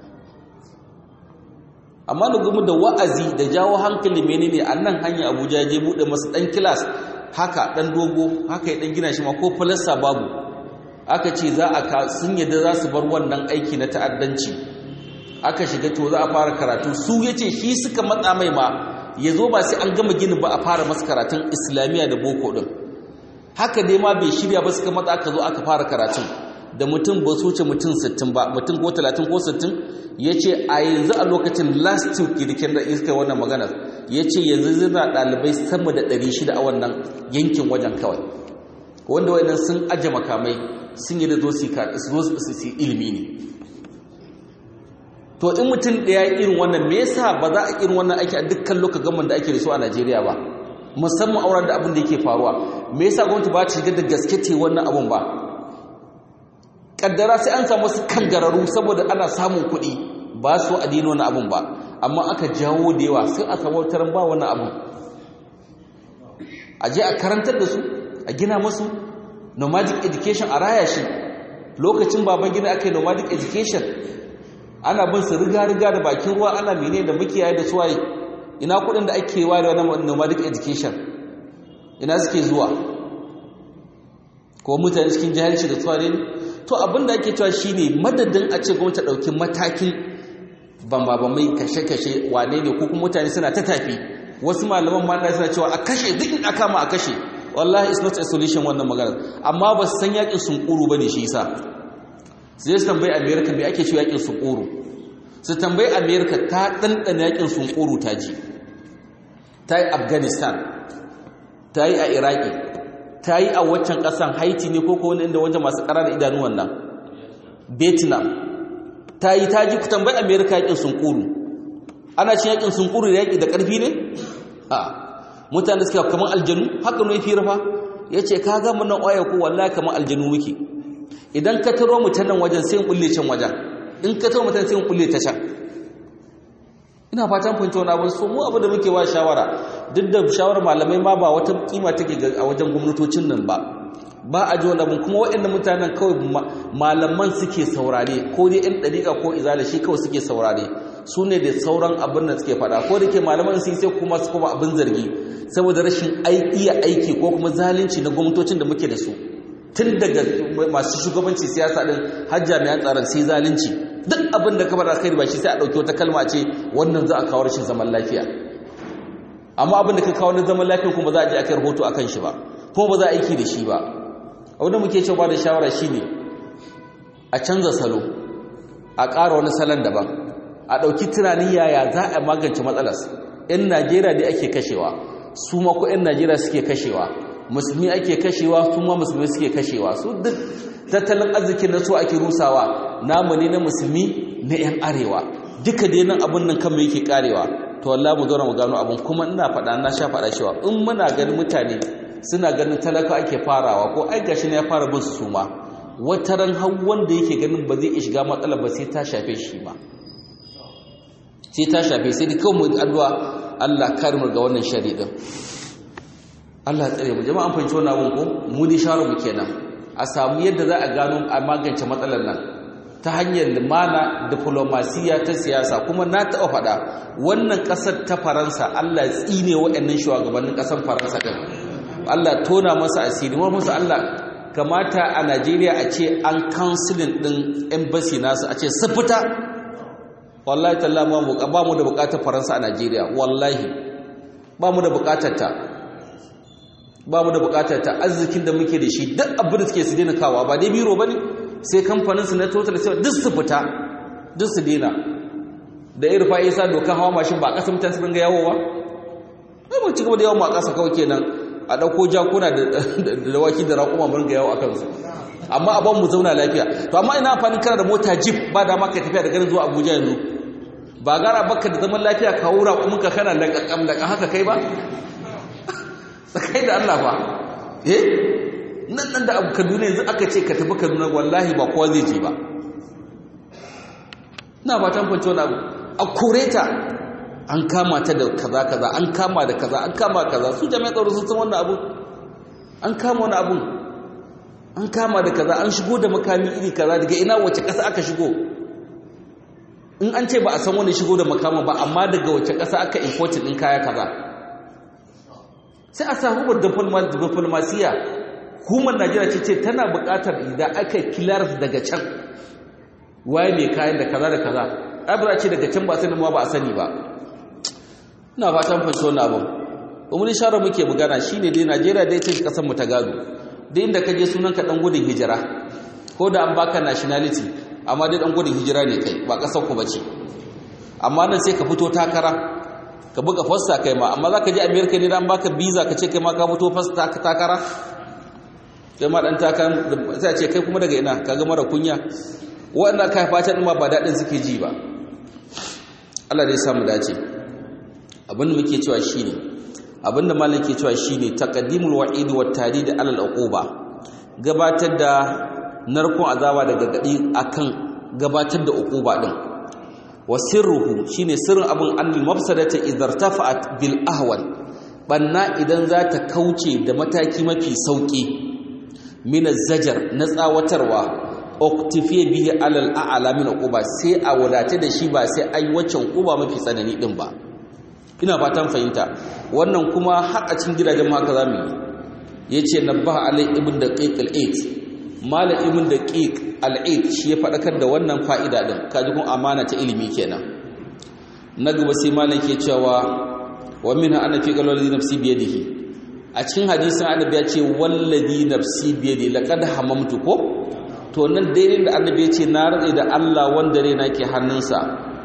amma da gumu da wa'azi da jawo hankali menene a nan hanya abuja ya je buɗe masa ɗan kilas haka ɗan dogo haka ya ɗan gina shi ma ko falasta babu aka ce za a sun yadda za su bar wannan aiki na ta'addanci aka shiga to za a fara karatu su ya ce shi suka matsa mai ma ya zo ba sai an gama gini ba a fara masu karatun islamiyya da boko ɗin haka dai ma bai shirya ba suka matsa aka zo aka fara karatun da mutum ba su wuce mutum 60 ba mutum ko 30 ko 60 ya ce a yanzu a lokacin last week kirkin da iska wannan maganar ya ce yanzu zina ɗalibai sama da 600 a wannan yankin wajen kawai wanda wayannan sun aje makamai sun yi da zo su ilimi ne to in mutum ɗaya irin wannan me yasa ba za a irin wannan aiki a dukkan lokacin da ake da su a Najeriya ba musamman auren da abin da yake faruwa me yasa gwamnati ba ta shiga da gaske ce wannan abun ba kaddara sai an samu su kangararu saboda ana samun kuɗi ba su a dino wani abun ba amma aka jawo da yawa sai a samu taron ba wani abun a je a karantar da su a gina masu nomadic education a raya shi lokacin baban gina aka yi nomadic education ana bin su riga-riga da bakin ruwa ana mene da mukiyaye da suwaye ina kudin da ake ware wani nomadic education ina suke zuwa ko mutane cikin jahilci da suwaye ne to abinda ake cewa shine madadin a ce gwamnati ɗauki matakin bambamai kashe-kashe wane ne ko kuma mutane suna ta tafi wasu malaman ma suna cewa a kashe duk in aka ma a kashe wallahi it's not a solution wannan magana amma ba su san yakin sunkuru bane shi yasa sai su tambayi america me ake cewa yakin sunkuru su tambayi america ta dandana yakin sunkuru ta ji ta yi afghanistan ta yi a iraki ta yi a waccan kasan haiti ne ko ko wani inda wajen masu ƙara da idanuwan nan vietnam ta yi ta ji ku tambayi america yakin sunkuru ana cin yakin sunkuru da yaki da ƙarfi ne a mutane da suke kamar aljanu haka ne fi rafa ya ce ka ga nan oya ko wallahi kamar aljanu muke idan ka taro mu nan wajen sai in kulle can wajen in ka taro mu sai in kulle ta can ina fatan fahimta wani abu so mu abu da muke wa shawara duk da shawarar malamai ma ba wata kima take a wajen gwamnatocin nan ba ba a ji wani abu kuma waɗannan mutanen kawai malaman suke saurare ko dai ɗan ɗariƙa ko izala shi kawai suke saurare su ne da sauran abin da suke faɗa ko da ke malaman sun sai kuma su kuma abin zargi saboda rashin iya aiki ko kuma zalunci na gwamnatocin da muke da su tun daga masu shugabanci siyasa din har jami'an tsaron sai zalunci duk abin da ka faɗa kai ba shi sai a ɗauki wata kalma ce wannan za a kawo rashin zaman lafiya amma abin da ka kawo na zaman lafiya kuma za a je a kai rahoto akan shi ba kuma ba za a aiki da shi ba abin da muke cewa da shawara shine a canza salo a ƙara wani salon daban a ɗauki tunanin yaya za a magance matsalas 'yan najeriya dai ake kashewa su ma ko 'yan najeriya suke kashewa musulmi ake kashewa su ma musulmi suke kashewa su duk tattalin arzikin na su ake rusawa namu ne na musulmi na 'yan arewa duka dai nan abun nan kanmu yake karewa to wallahi mu zauna mu gano abun kuma ina faɗa na sha faɗa cewa in muna ganin mutane suna ganin talaka ake farawa ko ai gashi ne ya fara bin su ma wataran har wanda yake ganin ba zai iya shiga matsala ba sai ta shafe shi ma sai ta shafe sai da kawai mu addu'a Allah kare mu ga wannan shari din Allah tsare mu jama'an fahimci wannan abun ko mu dai sharo mu kenan a samu yadda za a gano a magance matsalar nan ta hanyar limana diplomasiya ta siyasa kuma na taɓa faɗa wannan ƙasar ta faransa Allah tsine waɗannan shugabannin ƙasar faransa ɗin Allah tona masa asiri wa musu Allah kamata a Najeriya a ce an kansilin ɗin embassy nasu a ce su fita wallahi talla ba mu da buƙatar faransa a Najeriya wallahi ba mu da buƙatar ta ba mu da buƙatar ta arzikin da muke da shi duk abin da suke su daina kawa ba dai biro ba ne sai kamfaninsu na total sai duk su fita duk su dena da irfa isa dokan hawa mashin ba a ƙasa mutane su dinga yawo ba ai ba ci gaba da yawon ma ƙasa kawai kenan a ɗauko jakuna da waki da raƙuma mun ga yawo a kansu amma a ban mu zauna lafiya to amma ina amfanin kana da mota jeep ba da ma ka tafiya da garin zuwa abuja yanzu ba gara baka da zaman lafiya ka wura kuma ka kana da kakam da haka kai ba tsakai da allah ba eh nan nan da abu kaduna yanzu aka ce ka tafi kaduna wallahi ba kowa zai je ba na ba tan kwanci wani abu a kore ta an kama ta da kaza kaza an kama da kaza an kama kaza su jami'ai tsaro sun san wannan abu an kama wani abu an kama da kaza an shigo da makami iri kaza daga ina wace ƙasa aka shigo in an ce ba a san wani shigo da makama ba amma daga wace ƙasa aka importin ɗin kaya kaza sai a samu diplomasiya hukumar najeriya ce ce tana buƙatar idan aka kilar daga can waye mai kayan da kaza da kaza abira ce daga can ba sani ma ba a sani ba ina fatan fashe wani abin umarni shara muke magana shine dai najeriya dai ce kasar mu ta gado da inda ka je sunan ka dan gudun hijira ko da an baka nationality amma dai dan gudun hijira ne kai ba kasar ku bace amma nan sai ka fito takara ka buga fasta kai ma amma zaka je america ne dan baka visa ka ce kai ma ka fito fasta takara kai ma dan takan sai ce kai kuma daga ina kaga mara kunya wanda kai fata din ma ba dadin suke ji ba Allah dai samu dace abin da muke cewa shine abin da malam ke cewa shine taqaddimul wa'id wat tarid ala al uquba gabatar da narkon azaba da gargadi akan gabatar da uquba din wa sirruhu shine sirrin abin annal mafsadata idartafa'at bil ahwan banna idan za ta kauce da mataki mafi sauki min zajar na tsawatarwa oktifiye bihi alal a'la min uquba sai a wadace da shi ba sai ai waccan uquba mafi tsanani din ba ina fatan fahimta wannan kuma har a cikin gidajen haka zamu yi yace nabbaha alai ibn daqiq al-8 malam ibn daqiq al-8 shi ya fadakar da wannan fa'ida din kaji kun amana ta ilimi kenan na gaba sai malam ke cewa wa minha ana fi qalbi nafsi bi yadihi a cikin hadisin annabi ya ce wallazi nafsi bi yadi laqad hamamtu ko to nan daidai da annabi ya ce na rade da Allah wanda raina ke hannunsa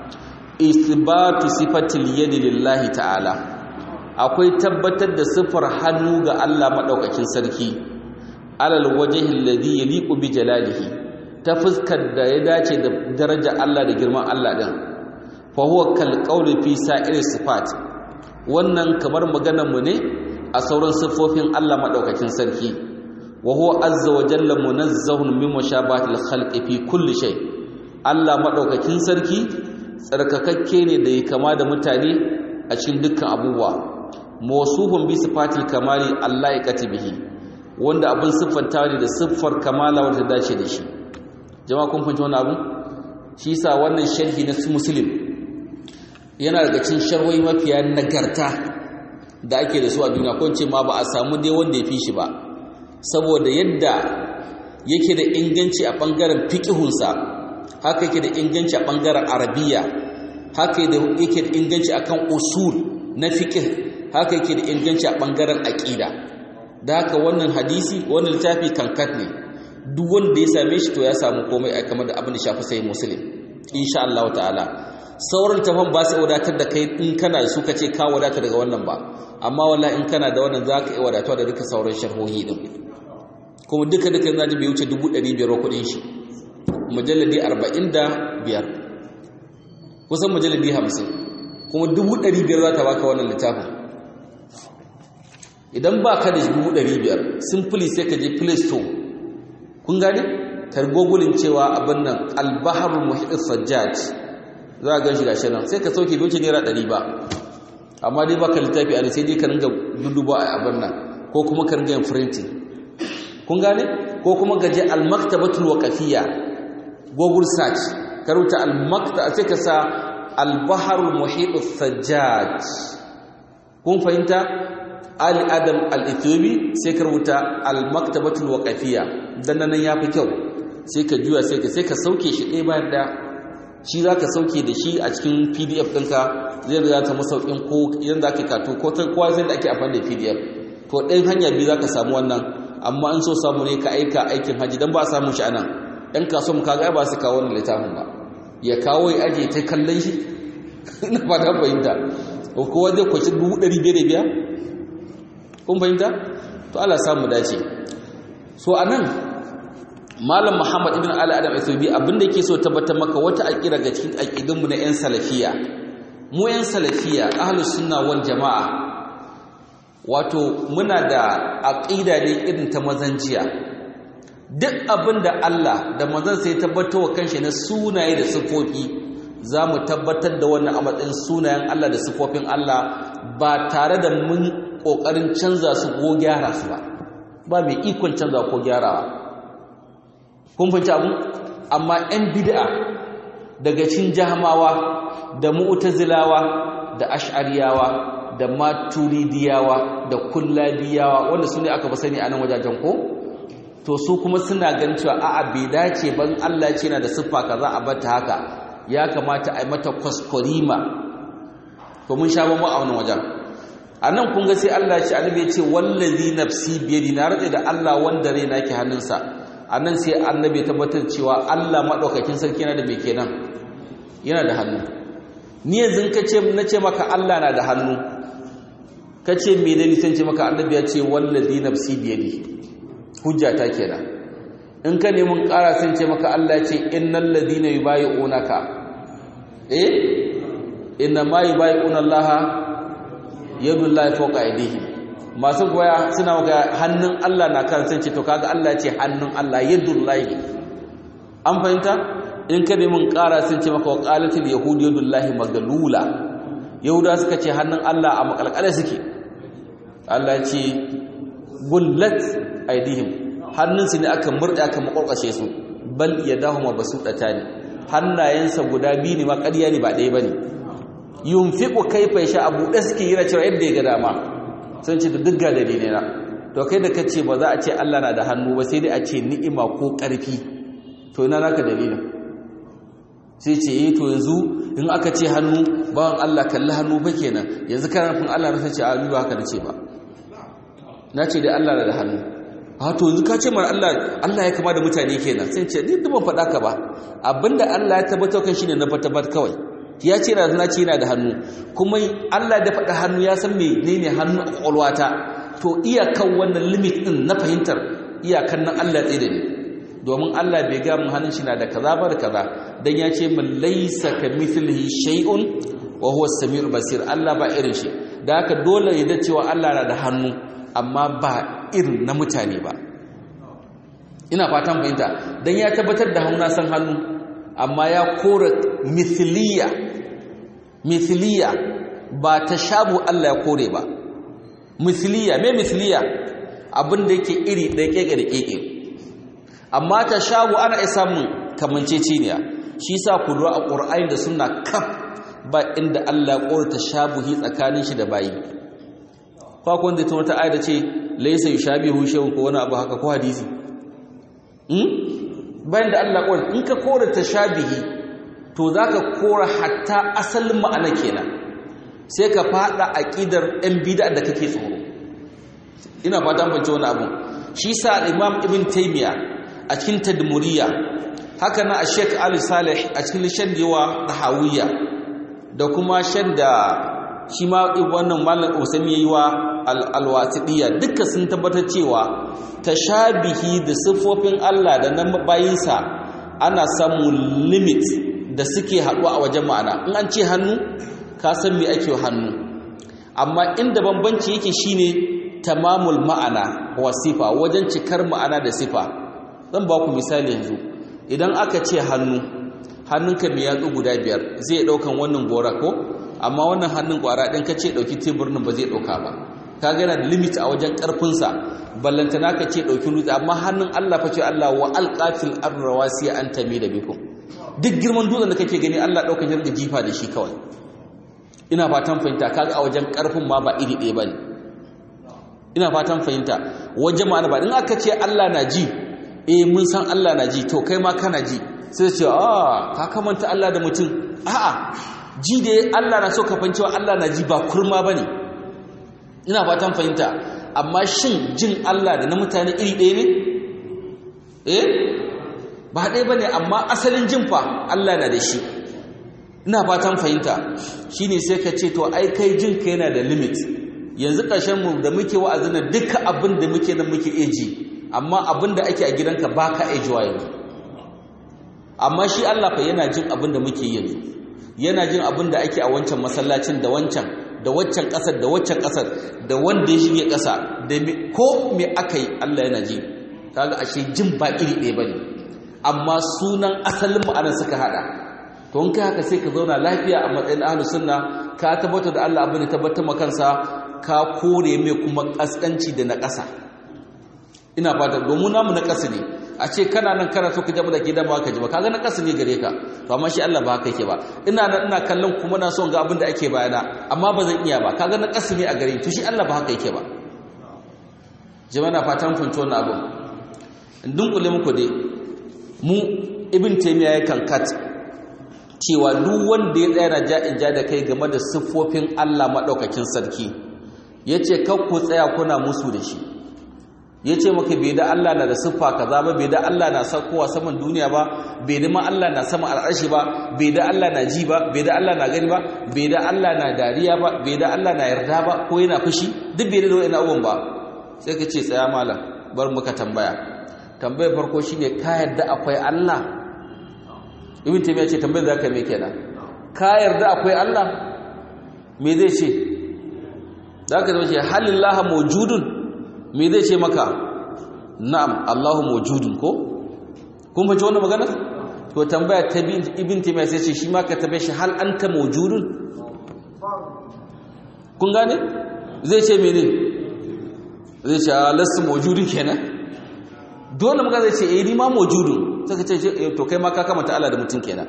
isbatu sifatil yadi lillahi ta'ala akwai tabbatar da sifar hannu ga Allah madaukakin sarki alal wajhi alladhi yaliqu bi jalalihi ta fuskar da ya dace da daraja Allah da girman Allah din fa huwa kal qawli fi sa'iri sifat wannan kamar maganar mu ne a sauran siffofin Allah madaukakin sarki wa huwa azza wa jalla munazzahun min mushabahatil khalqi fi kulli shay Allah madaukakin sarki tsarkakakke ne da ya kama da mutane a cikin dukkan abubuwa mawsuhun bi sifatil kamali Allah ya katibihi wanda abin siffanta ne da siffar kamala wanda dace da shi jama'a kun fahimci wannan abu shi yasa wannan sharhi na muslim yana daga cikin sharhoyi mafiya nagarta da ake da su a duniya ko ce ma ba a samu dai wanda ya fi shi ba saboda yadda yake da inganci a ɓangaren fiƙihunsa haka yake da inganci a ɓangaren arabiya haka yake da inganci a kan usul na fiƙih haka yake da inganci a ɓangaren aƙida da haka wannan hadisi wannan littafi kankat ne duk wanda ya same shi to ya samu komai a kamar da abin da shafi sai musulun insha Allah ta'ala sauran tafan ba su wadatar da kai in kana da su ka ce ka wadata daga wannan ba amma wallahi in kana da wannan za ka iya wadatuwa da duka sauran sharhohi din kuma duka duka yana bai wuce 500 kuɗin shi mujalladi 45 kusan mujalladi hamsin kuma dubu ɗari biyar za ta baka wannan littafin idan ba ka da dubu ɗari biyar simply sai ka je play store kun gane ka gogulin cewa abin nan albaharul muhit sajjaj za a gan shi gashi nan sai ka sauke bai wuce naira ɗari ba amma dai baka littafi a sai dai ka ringa duduba a abin nan ko kuma ka ringa yin printing kun gane ko kuma gaje al-maktabatul waqafiyya google search ka rubuta al-makta sai ka sa al-baharul muhit sajjaj kun fahimta ali adam al-ethiopi sai ka rubuta al-maktabatul waqafiyya dan nan yafi kyau sai ka juya sai ka sai ka sauke shi ɗaya bayan ɗaya shi za ka sauke da shi a cikin pdf ɗinka zai da ta masaukin ko idan za ka kato ko ta kowa sai da ake amfani da pdf to ɗayan hanya biyu za ka samu wannan amma an so samu ne ka aika aikin hajji don ba a samun shi a nan ɗan kaso mu kaga ba su kawo wannan littafin ba ya kawo ya aje ta kallon shi ina ba ta fahimta ko kowa zai kwaci dubu ɗari biyar da biya kun fahimta to Allah samu dace so a nan malam muhammad ibn ali adam asubi abinda yake so tabbatar maka wata aqida ga cikin aqidunmu na yan salafiya mu yan salafiya ahlus sunna wal jamaa wato muna da aqida ne irin ta mazanjiya duk abinda Allah da manzon sai tabbatar wa kanshi na sunaye da sifofi zamu tabbatar da wannan a matsayin sunayen Allah da sifofin Allah ba tare da mun kokarin canza su ko gyara su ba ba mai ikon canza ko gyarawa kun fahimci abu amma 'yan bid'a daga cin jahamawa da mu'tazilawa da ash'ariyawa da maturidiyawa da kullabiyawa wanda su ne aka ba sani a nan wajajen ko to su kuma suna ganin cewa a'a bai dace ban Allah ce na da siffa kaza a bata haka ya kamata a yi mata kwaskwarima to mun sha bamu a wannan wajen a nan kun ga sai Allah ya ce annabi ya ce wallazi nafsi biyadi na rade da Allah wanda rai nake hannunsa a nan sai annabi tabbatar cewa Allah maɗaukakin sarki yana da mai kenan yana da hannu ni yanzu ka ce na ce maka Allah na da hannu ka ce me da nisan ce maka annabi ya ce wallazi nafsi biyadi hujja ta kenan in ka neman ƙara sun ce maka Allah ya ce innal ladina yubayi'unaka eh inna ma yubayi'una Allah yadullahi fawqa aydihim masu goya suna maka hannun Allah na kan sai ce to kaga Allah ce hannun Allah yadullahi an fahimta in ka nemi ƙara sun ce maka waqalatul yahud yadullahi magalula yahuda suka ce hannun Allah a makalkale suke Allah ce gullat aidihim hannun su ne aka murda aka makwalkwashe su bal yadahu mabsutatani hannayensa guda biyu ne ma ƙarya ne ba ɗaya bane yunfiqu kayfa yasha abu da suke yi cewa yadda ya ga dama sun ce da dukkan dalilai na to kai da kace ba za a ce Allah na da hannu ba sai dai a ce ni'ima ko ƙarfi to ina naka dalilin sai ce eh to yanzu in aka ce hannu bawan Allah kalli hannu fa kenan yanzu kana nufin Allah na ce a ba haka nace ba na ce dai Allah na da hannu a to yanzu ka ce mar Allah Allah ya kama da mutane kenan sai ce ni ban faɗa ka ba abinda Allah ya tabbatar kan shine na tabbatar kawai ya ce na na ce yana da hannu kuma Allah da faɗa hannu ya san menene hannu a kwakwalwata to iyakan wannan limit din na fahimtar iyakan nan Allah tsaye da ni domin Allah bai ga mun hannun shi na da kaza ba da kaza dan ya ce min laysa kamithlihi shay'un wa huwa as-sami'ul basir Allah ba irin shi da haka dole ya da cewa Allah na da hannu amma ba irin na mutane ba ina fatan fahimta dan ya tabbatar da hannu na san hannu amma ya kora mithliya mithliya ba ta shabu Allah ya kore ba mithliya me mithliya abin da yake iri ɗaya keke da keke amma ta shabu ana isa mun kamanceceniya shi sa ku lura a ƙur'ani da suna kaf ba inda Allah ya kore ta shabuhi tsakanin shi da bayi kwa kun da tun wata ayat da ce laysa yushabihu shay'un ko wani abu haka ko hadisi bayan da Allah kore in ka kore ta shabihi to za ka kora hatta asalin ma'ana kenan sai ka fada aƙidar ɗan bida da kake tsoro ina fata bance wani abu shi sa imam ibn taimiya a cikin tadmuriya haka na a sheik ali salih a cikin shan yawa tahawiyya da kuma shan da shi ma wannan malam usami yayi wa alwasidiya duka sun tabbatar cewa tashabihi da siffofin Allah da nan bayinsa ana samun limit da suke haɗuwa a wajen ma'ana in an ce hannu ka san me ake hannu amma inda bambanci yake shine tamamul ma'ana wa sifa wajen cikar ma'ana da sifa zan ba ku misali yanzu idan aka ce hannu hannunka mai yatsu guda biyar zai ɗaukan wannan gora ko amma wannan hannun kwara ɗin ka ce ɗauki teburin ba zai ɗauka ba ka gana da limit a wajen ƙarfinsa ballantana ka ce ɗauki dutse amma hannun Allah fa ce Allah wa alqafil arrawasi an tami da bikum duk girman dutsen da kake gani Allah ɗauka ya riga jifa da shi kawai ina fatan fahimta kaga a wajen ƙarfin ma ba iri ɗaya bane ina fatan fahimta wajen ma'ana ba in aka ce Allah na ji eh mun san Allah na ji to kai ma kana ji sai ce a ka kamanta Allah da mutum a'a ji da Allah na so ka fahimci Allah na ji ba kurma bane ina fatan fahimta amma shin jin Allah da na mutane iri ɗaya ne eh ba ɗaya bane amma asalin jin fa Allah na da shi ina fatan fahimta shine sai ka ce to ai kai jin ka yana da limit yanzu ƙarshen mu da muke wa'azin nan duka abin da muke nan muke eji amma abin da ake a gidanka baka ejiwa yanzu amma shi Allah fa yana jin abin da muke yanzu yana jin abin da ake a wancan masallacin da wancan da waccan ƙasar da waccan ƙasar da wanda ya shige ƙasa da ko me aka yi Allah yana ji kaga ashe jin ba iri ɗaya bane amma sunan asalin ma'anar suka hada to in kai haka sai ka zauna lafiya a matsayin ahlus sunna ka tabbatar da Allah abin da tabbatar ma kansa ka kore mai kuma kaskanci da na ƙasa ina fata domin namu na ƙasa ne a ce kana nan kana so ka jama da ke dama ka ji ba kaga na ƙasa ne gare ka to amma shi Allah ba haka yake ba ina nan ina kallon kuma na son ga abin da ake bayana amma ba zan iya ba kaga na ƙasa ne a gare to shi Allah ba haka yake ba jama'a na fatan kun wannan abin in dunkule muku dai mu ibn taymiya ya kankat cewa duk wanda ya tsaya na ja'in ja da kai game da siffofin Allah madaukakin sarki yace kar ku tsaya kuna musu da shi ya ce maka bai da Allah na da siffa kaza ba bai da Allah na saukowa saman duniya ba bai da ma Allah na sama al'arshi ba bai da Allah na ji ba bai da Allah na gani ba bai da Allah na dariya ba bai da Allah na yarda ba ko yana fushi duk bai da wani abubuwan ba sai ka ce tsaya malam bar muka tambaya tambayar farko shine ka yarda akwai Allah ibn taymiya ce tambayar zaka me kenan ka yarda akwai Allah me zai ce zaka zama ce halillaha mawjudun me zai ce maka na'am Allahu mawjudun ko kun fahimci wannan magana to tambaya ta ibn taymiya sai ce shi ma ka tabe shi hal anta mawjudun kun gane zai ce mene zai ce lasu mawjudun kenan dole muka zai ce eh ni ma mawjudun sai ka ce to kai ma ka kamata Allah da mutum kenan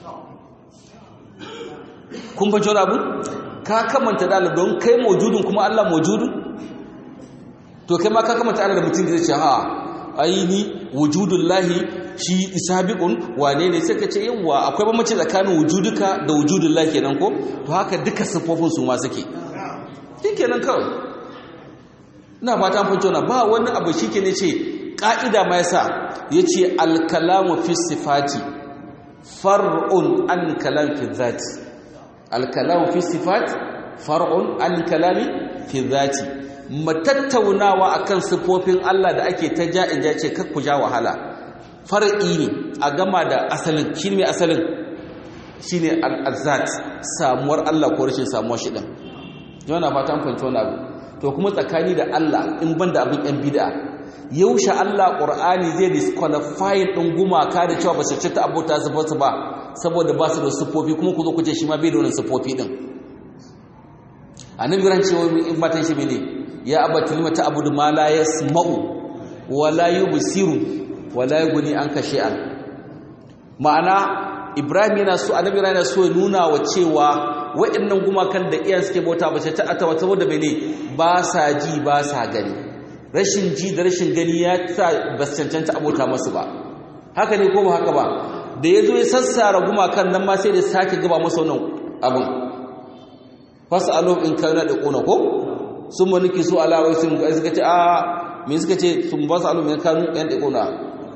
kun fahimci wannan abu ka kamanta da Allah don kai mawjudun kuma Allah mawjudun to kai ma ka kamata Allah da mutum zai ce ha aini wujudullahi shi isabiqun wane ne sai ka ce yawa akwai bambanci tsakanin wujuduka da wujudullahi kenan ko to haka duka sifofin su ma suke shikenan kawai ina fata an fahimta ba wani abu shike ne ce ka'ida ma yasa yace al-kalamu fi sifati far'un an kalam fi dhati al-kalamu fi sifati far'un an kalami fi dhati matattaunawa akan sifofin Allah da ake ta ja'in ja ce kakku ja wahala far'i ne a gama da asalin shi ne asalin shi ne al'azat samuwar Allah ko rashin samuwar shi ɗin yana fatan fahimci wani abu to kuma tsakani da Allah in ban da abin ‘yan bida yaushe Allah ƙur'ani zai disqualifying ɗin gumaka da cewa ba su cita abota su ba saboda ba su da siffofi kuma ku zo ku ce shi ma bai da wani siffofi ɗin annabi ran cewa in matan shi ne ya abati lima ta'budu ma la yasma'u wa la yubsiru wa la yughni anka shay'an ma'ana ibrahim yana so annabi yana so ya nuna wa cewa waɗannan gumakan da iyan suke bauta ba ta ata wata saboda mene ba sa ji ba sa gani rashin ji da rashin gani ya sa ba su cancanta abota masu ba haka ne ko ba haka ba da ya zo ya sassara gumakan nan ma sai da sake gaba masa wannan abin fasalo in kana da kona ko sun ma nuki su alawai sun ga suka ce a me suka ce sun ba su alumin kanu yan da kona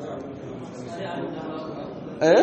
eh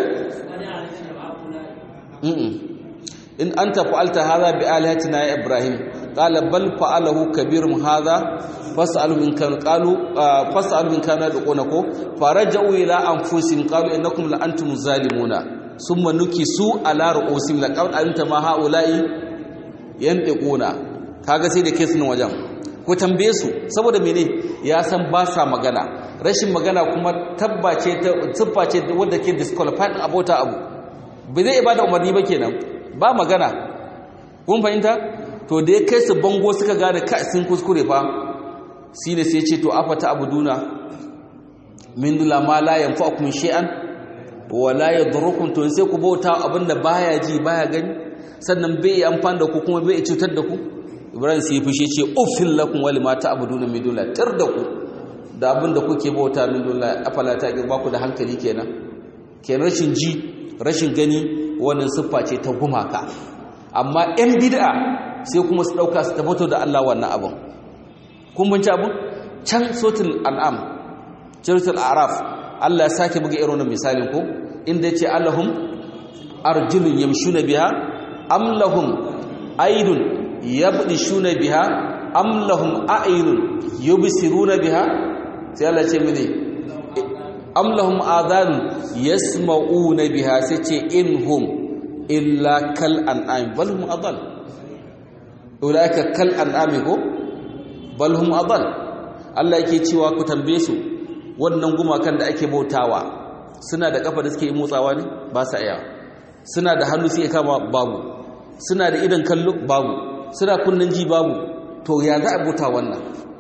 in anta fa'alta hadha bi alihatina ya ibrahim qala bal fa'alahu kabirum hadha fas'alu min kan qalu fas'alu min kana da kona ko faraja'u ila anfusihim qalu innakum la antum zalimuna summa nukisu ala ru'usim laqad alimta ma haula'i yantiquna kaga sai da kai sunan wajen ko tambaye su saboda mene ya san ba sa magana rashin magana kuma tabbace ta siffa ce wanda ke disqualified abota abu bai zai ibada umarni ba kenan ba magana kun fahimta to da ya kai su bango suka gane ka sun kuskure fa shine sai ce to afata abuduna min dula ma la yanfa'ukum shay'an wa la yadurrukum to sai ku bauta abinda baya ji baya gani sannan bai amfani da ku kuma bai cutar da ku ibrahim sai fushi ce uffil lakum wa lima ta'buduna min dula tar da ku da abinda kuke bauta min dula afala ta ba ku da hankali kenan kenan rashin ji rashin gani wannan siffa ce ta gumaka amma yan bid'a sai kuma su dauka su tabbatar da Allah wannan abin kun binci abin can sotul an'am suratul araf Allah ya sake buga irin wannan misalin ko inda yace allahum arjulun yamshuna biha am lahum aydun yabdishuna biha am lahum a'yunun yubsiruna biha sai Allah ce mene am lahum adhan yasma'una biha sai ce inhum illa kal an'am bal hum adall ulaika kal an'am ko bal hum adall Allah yake cewa ku tambaye su wannan gumakan da ake bautawa suna da kafa da suke motsawa ne ba sa iya suna da hannu suke kama babu suna da idan kallo babu suna kunnan ji babu to ya za a bauta wannan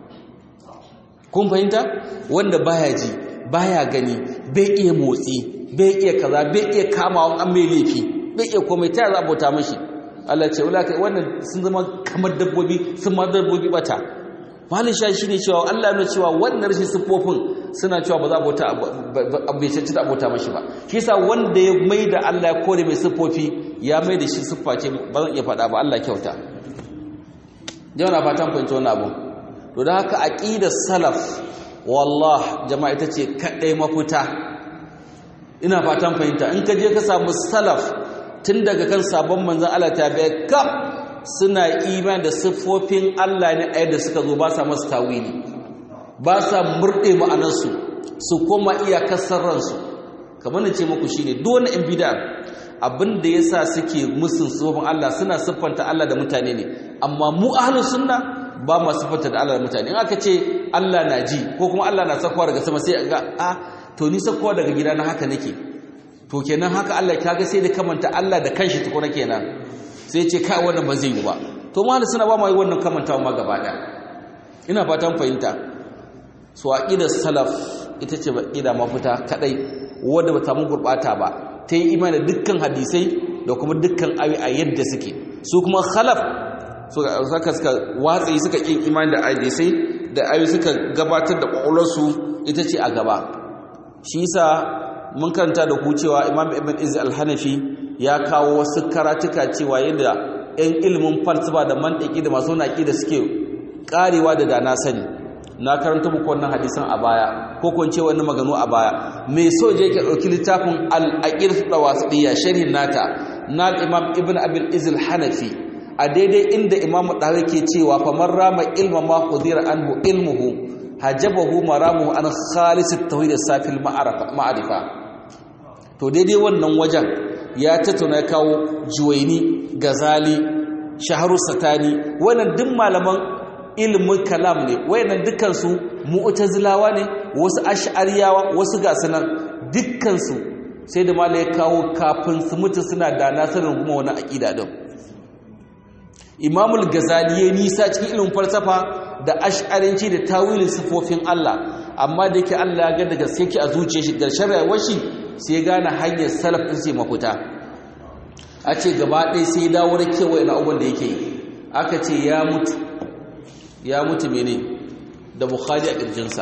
kun fahimta wanda baya ji baya gani bai iya motsi bai iya kaza bai iya kamawa an mai laifi bai iya komai ta za a bauta mashi Allah ce wala kai wannan sun zama kamar dabbobi sun ma dabbobi bata malin sha shi ne cewa Allah ya cewa wannan rashin siffofin suna cewa ba za a bauta bai canci da abota mashi ba shi yasa wanda ya mai da Allah ya kore mai siffofi ya mai da shi siffa ce ba zan iya faɗa ba Allah kyauta yau na fatan fahimci wani abu to da haka aqidar salaf wallah jama'a ita ce kadai mafita ina fatan fahimta in ka je ka samu salaf tun daga kan sabon manzon Allah ta bai kaf suna iman da siffofin Allah ne a yadda suka zo ba sa masu tawili ba sa murɗe ma'anarsu su koma iyakar sarransu kamar na ce muku shine duk wani in bida abin da ya sa suke musun siffofin Allah suna siffanta Allah da mutane ne amma mu ahlus sunna ba ma siffanta da Allah da mutane in aka ce Allah na ji ko kuma Allah na sakwa daga sama sai ga a to ni sakwa daga gida na haka nake to kenan haka Allah kaga sai da kamanta Allah da kanshi tukuna kenan sai ce kai wannan ba zai yi ba to malu suna ba mai wannan kamantawa ma gaba daya ina fatan fahimta so aqidar salaf ita ce aqida mafita kadai wanda ba ta mu gurbata ba ta yi imani dukkan hadisai da kuma dukkan ayi a yadda suke su kuma khalaf suka suka watsi suka kin imani da hadisai da ayi suka gabatar da kwakwalwarsu ita ce a gaba shi yasa mun karanta da ku cewa imam ibn iz al-hanafi ya kawo wasu karatuka cewa yadda 'yan ilimin falsafa da mantiki da masu naƙi da suke ƙarewa da dana sani na karanta muku wannan hadisan a baya ko kun ce wani maganu a baya mai so je ke ɗauki littafin al-aqir tawasiliya sharhin nata na imam ibn abil izil hanafi a daidai inda imam dawi ke cewa fa man rama ilma ma qudira anhu ilmuhu hajabahu maramuhu an khalis at-tauhid as-safil ma'arifa to daidai wannan wajen ya tattauna kawo juwaini gazali shaharu satani wannan duk malaman ilimin kalam ne wayannan dukkansu mu'tazilawa ne wasu ash'ariyawa wasu gasunan dukkansu sai da malai ya kawo kafin su mutu suna da nasarin kuma wani aqida din imamul gazali ya nisa cikin ilimin falsafa da ash'arinci da tawilin sifofin Allah amma da yake Allah ya ga da gaske ki a zuciyar shi da sharrawar shi sai gane hanyar salaf din sai mafuta a ce gaba ɗaya sai dawo da kewaye na abubuwan da yake yi aka ce ya mutu ya mutu mene da bukhari a ƙirjinsa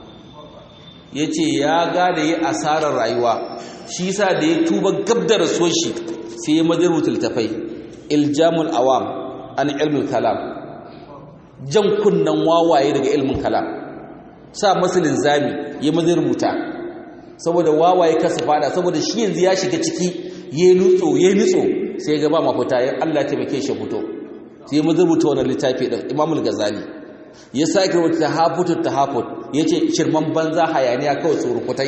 ya ce ya gada yi asarar rayuwa shi sa da ya tuba gab da rasuwar shi sai ya madar littafai iljamul awam an ilmin kalam jan kunnan wawaye daga ilmin kalam sa masalin zami ya madar rubuta saboda wawaye kasa fada saboda shi yanzu ya shiga ciki ya nutso ya nutso sai ga ba mafita ya Allah taimake shi fito sai ya rubuta wannan littafi din Imamul Ghazali ya sake rubuta tahafutut tahafut yace shirman banza hayaniya kawai surukutai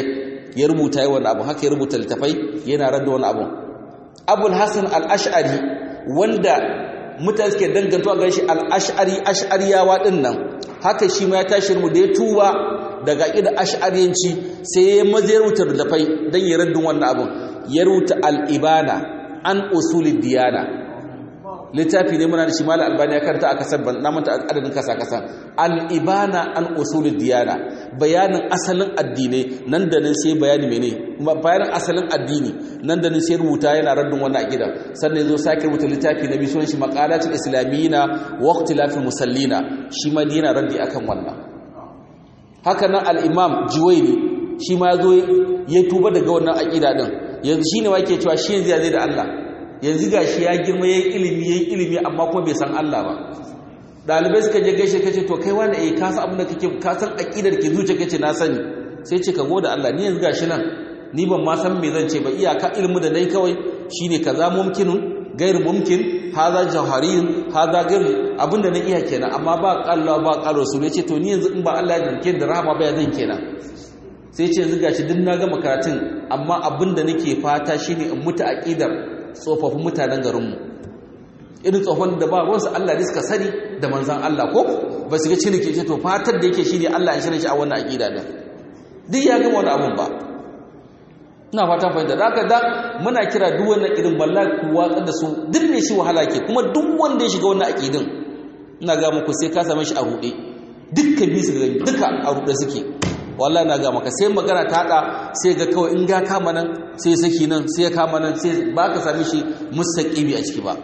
ya rubuta yi wani abu haka ya rubuta littafai yana radda wani abu abul hasan al-ash'ari wanda mutane suke dangantuwa ga shi al-ash'ari ash'ariyawa din nan haka shi ma ya tashi mu da ya tuba daga ƙida ash'ariyanci sai ya maza ya rubuta littafai don ya raddin wannan abun ya rubuta al-ibana an usulid diyana littafi ne muna da shi mala albani ya karta a kasar ban namanta adadin kasa kasa al-ibana an usulid diyana bayanin asalin addinai nan da nan sai bayani mene bayanin asalin addini nan da nan sai rubuta yana raddin wannan aqida sannan yazo sake rubuta littafi na biyu sunan shi maqalatul islamiyina wa ikhtilafil musallina shi ma yana raddi akan wannan haka nan al-imam juwayni shi ma yazo ya tuba daga wannan aqida din yanzu shine wake cewa shi yanzu ya zai da Allah yanzu gashi ya girma yayin ilimi yayin ilimi amma kuma bai san Allah ba dalibai suka je gaishe kace to kai wanda eh ka san abin da kake ka san aqidar ke zuciya kace na sani sai ce ka gode Allah ni yanzu gashi nan ni ban ma san me zan ce ba iyaka ilmu da dai kawai shine kaza mumkinun gair mumkin haza jawhariyun haza gair abinda na iya kenan amma ba Allah ba qalo su ne ce to ni yanzu in ba Allah ya dinke da rahama ba ya zan kenan sai ce yanzu gashi duk na gama karatun amma abinda nake fata shine in mutu aqidar tsofaffin mutanen garinmu irin tsohon da ba ruwansu Allah ne suka sani da manzan Allah ko ba su ga cin ke to fatar da yake shi ne Allah ya shirin shi a wannan aƙida ɗin duk ya gama wani abun ba ina fatan fahimta da haka da muna kira duk wannan irin balla ku watsar da su duk mai shi wahala ke kuma duk wanda ya shiga wannan aƙidin ina ga muku sai ka same shi a ruɗe dukkan bisu ga duka a ruɗe suke wallahi na ga maka sai magana ta hada sai ga kawai in ga kama nan sai saki nan sai ya kama nan sai ba ka sami shi mustaqibi a ciki ba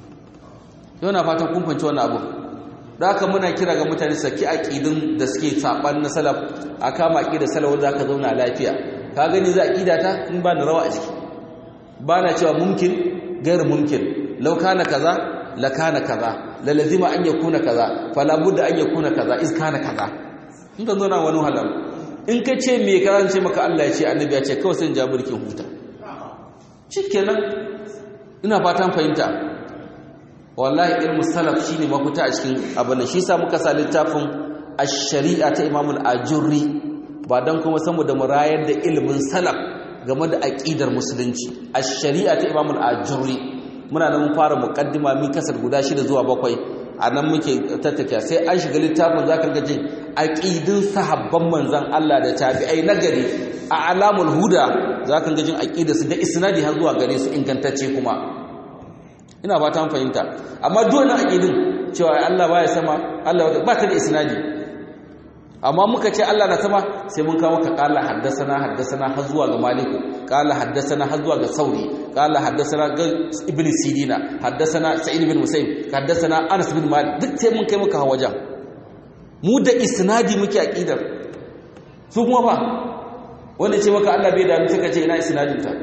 yau na fatan kun fanci wannan abu da haka muna kira ga mutane saki aqidin da suke saban na salaf a kama aqida salaf wanda zaka zauna lafiya ka gani za aqida ta in ba ni rawa a ciki ba na cewa mumkin gairu mumkin law kana kaza la kana kaza la lazima an yakuna kaza fala budda an yakuna kaza iz kana kaza in ka zauna wani halal in ka ce me ka ce maka Allah ya ce annabi ya ce kawai sai ja burkin huta shikenan ina fatan fahimta wallahi ilmu salaf shine mafita a cikin abin shi sa muka sa littafin ash-shari'a ta Imam al-Ajurri ba dan kuma samu da murayar da ilimin salaf game da aqidar musulunci ash-shari'a ta Imam al-Ajurri muna nan mun fara muqaddima min kasar guda shida zuwa bakwai anan muke tattaka sai an shiga littafin zaka ga jin aqidin sahabban manzon Allah da tabi'ai nagari a alamul huda zaka ga jin aqidarsu da isnadi har zuwa gare su ingantacce kuma ina fata mun fahimta amma dole aqidin cewa Allah baya sama Allah ba ta da isnadi amma muka ce Allah na sama sai mun kawo maka qala haddathana haddathana har zuwa ga maliku qala haddathana har zuwa ga sauri qala haddathana ga ibn sidina haddathana sa'id bin musayyib haddathana anas bin malik duk sai mun kai maka wajen mu da isnadi muke aqidar su kuma fa wanda ce maka Allah bai da mutum kace ina isnadin ta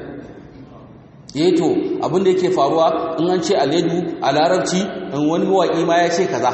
eh to abin da yake faruwa in an ce aledu a larabci in wani mawaki ma ya ce kaza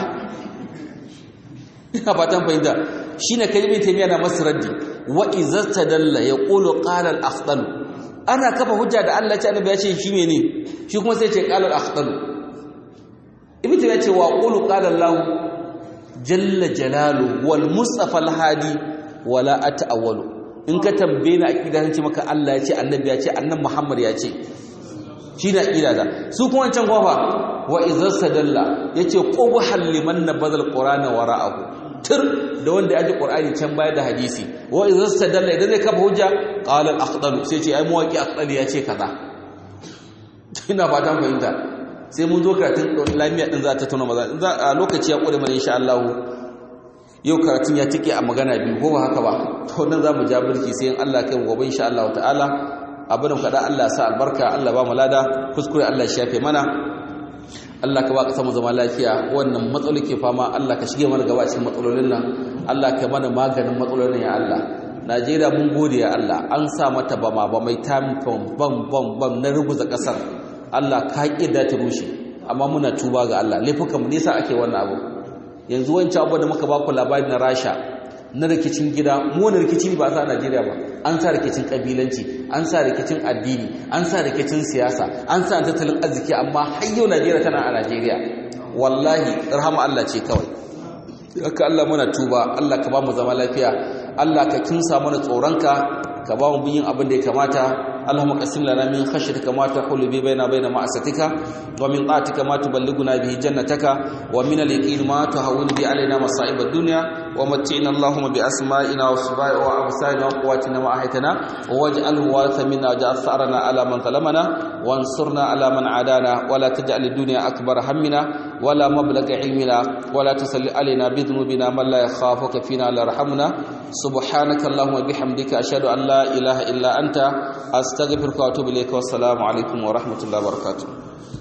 ina fatan fahimta shine kalmar taymiya na masraddi wa izastadalla yaqulu qala al-afdal ana kafa hujja da Allah ce annabi ya ce shi mene shi kuma sai ce qala al-afdal ibnu taymiya ce wa qulu qala Allah jalla jalalu wal mustafa al-hadi wala ata'awwalu in ka tambaye ni aqida san ce maka Allah ya ce annabi ya ce annabi Muhammad ya ce shi na aqida da su kuma wancan gofa wa izastadalla yace qubhal liman nabadal qur'ana wara'ahu tur da wanda ya ji qur'ani can baya da hadisi wa idza stadalla idan zai kafa hujja qala al-aqdal sai ce ai mawaki aqdal ya ce kaza ina fatan fahimta sai mun zo karatun lamiya din za ta tuna maza a lokaci ya kure mana insha Allah yau karatun ya tike a magana biyu ko ba haka ba to nan zamu ja birki sai in Allah kai gobe insha Allah ta'ala abin kada Allah sa albarka Allah ba mu lada kuskure Allah ya shafe mana Allah ka ba ka samu zama lafiya wannan matsaloli ke fama Allah ka shige mana gaba cikin matsalolin nan Allah ka mana maganin matsalolin ya Allah Najeriya mun gode ya Allah an sa mata bama ba mai tam bam bam bam na ruguza kasar Allah ka kida ta rushe amma muna tuba ga Allah laifukan mu nisa ake wannan abu yanzu wancan abu da muka ba ku labari na Rasha na rikicin gida mu wani rikici ne ba sa Najeriya ba an sa rikicin kabilanci an sa rikicin addini an sa rikicin siyasa an sa tattalin arziki amma har yau Najeriya tana a Najeriya wallahi rahama Allah ce kawai haka Allah muna tuba Allah ka ba mu zama lafiya Allah ka kinsa mana tsoronka ka ba mu yin abin da ya kamata اللهم قسم لنا من خشيتك ما تحول به بيننا وبين معصيتك ومن طاعتك ما تبلغنا به جنتك ومن اليقين ما تهون به علينا مصائب الدنيا ومتعنا اللهم بأسمائنا وأبصارنا وقواتنا ما أحيتنا واجعله وارث منا واجعل ثأرنا على من ظلمنا وانصرنا على من عادانا ولا تجعل الدنيا أكبر همنا ولا مبلغ علمنا ولا تسل علينا بذنوبنا من لا يخافك فينا لا يرحمنا سبحانك اللهم وبحمدك أشهد أن لا إله إلا أنت أستغفرك وأتوب إليك والسلام عليكم ورحمة الله وبركاته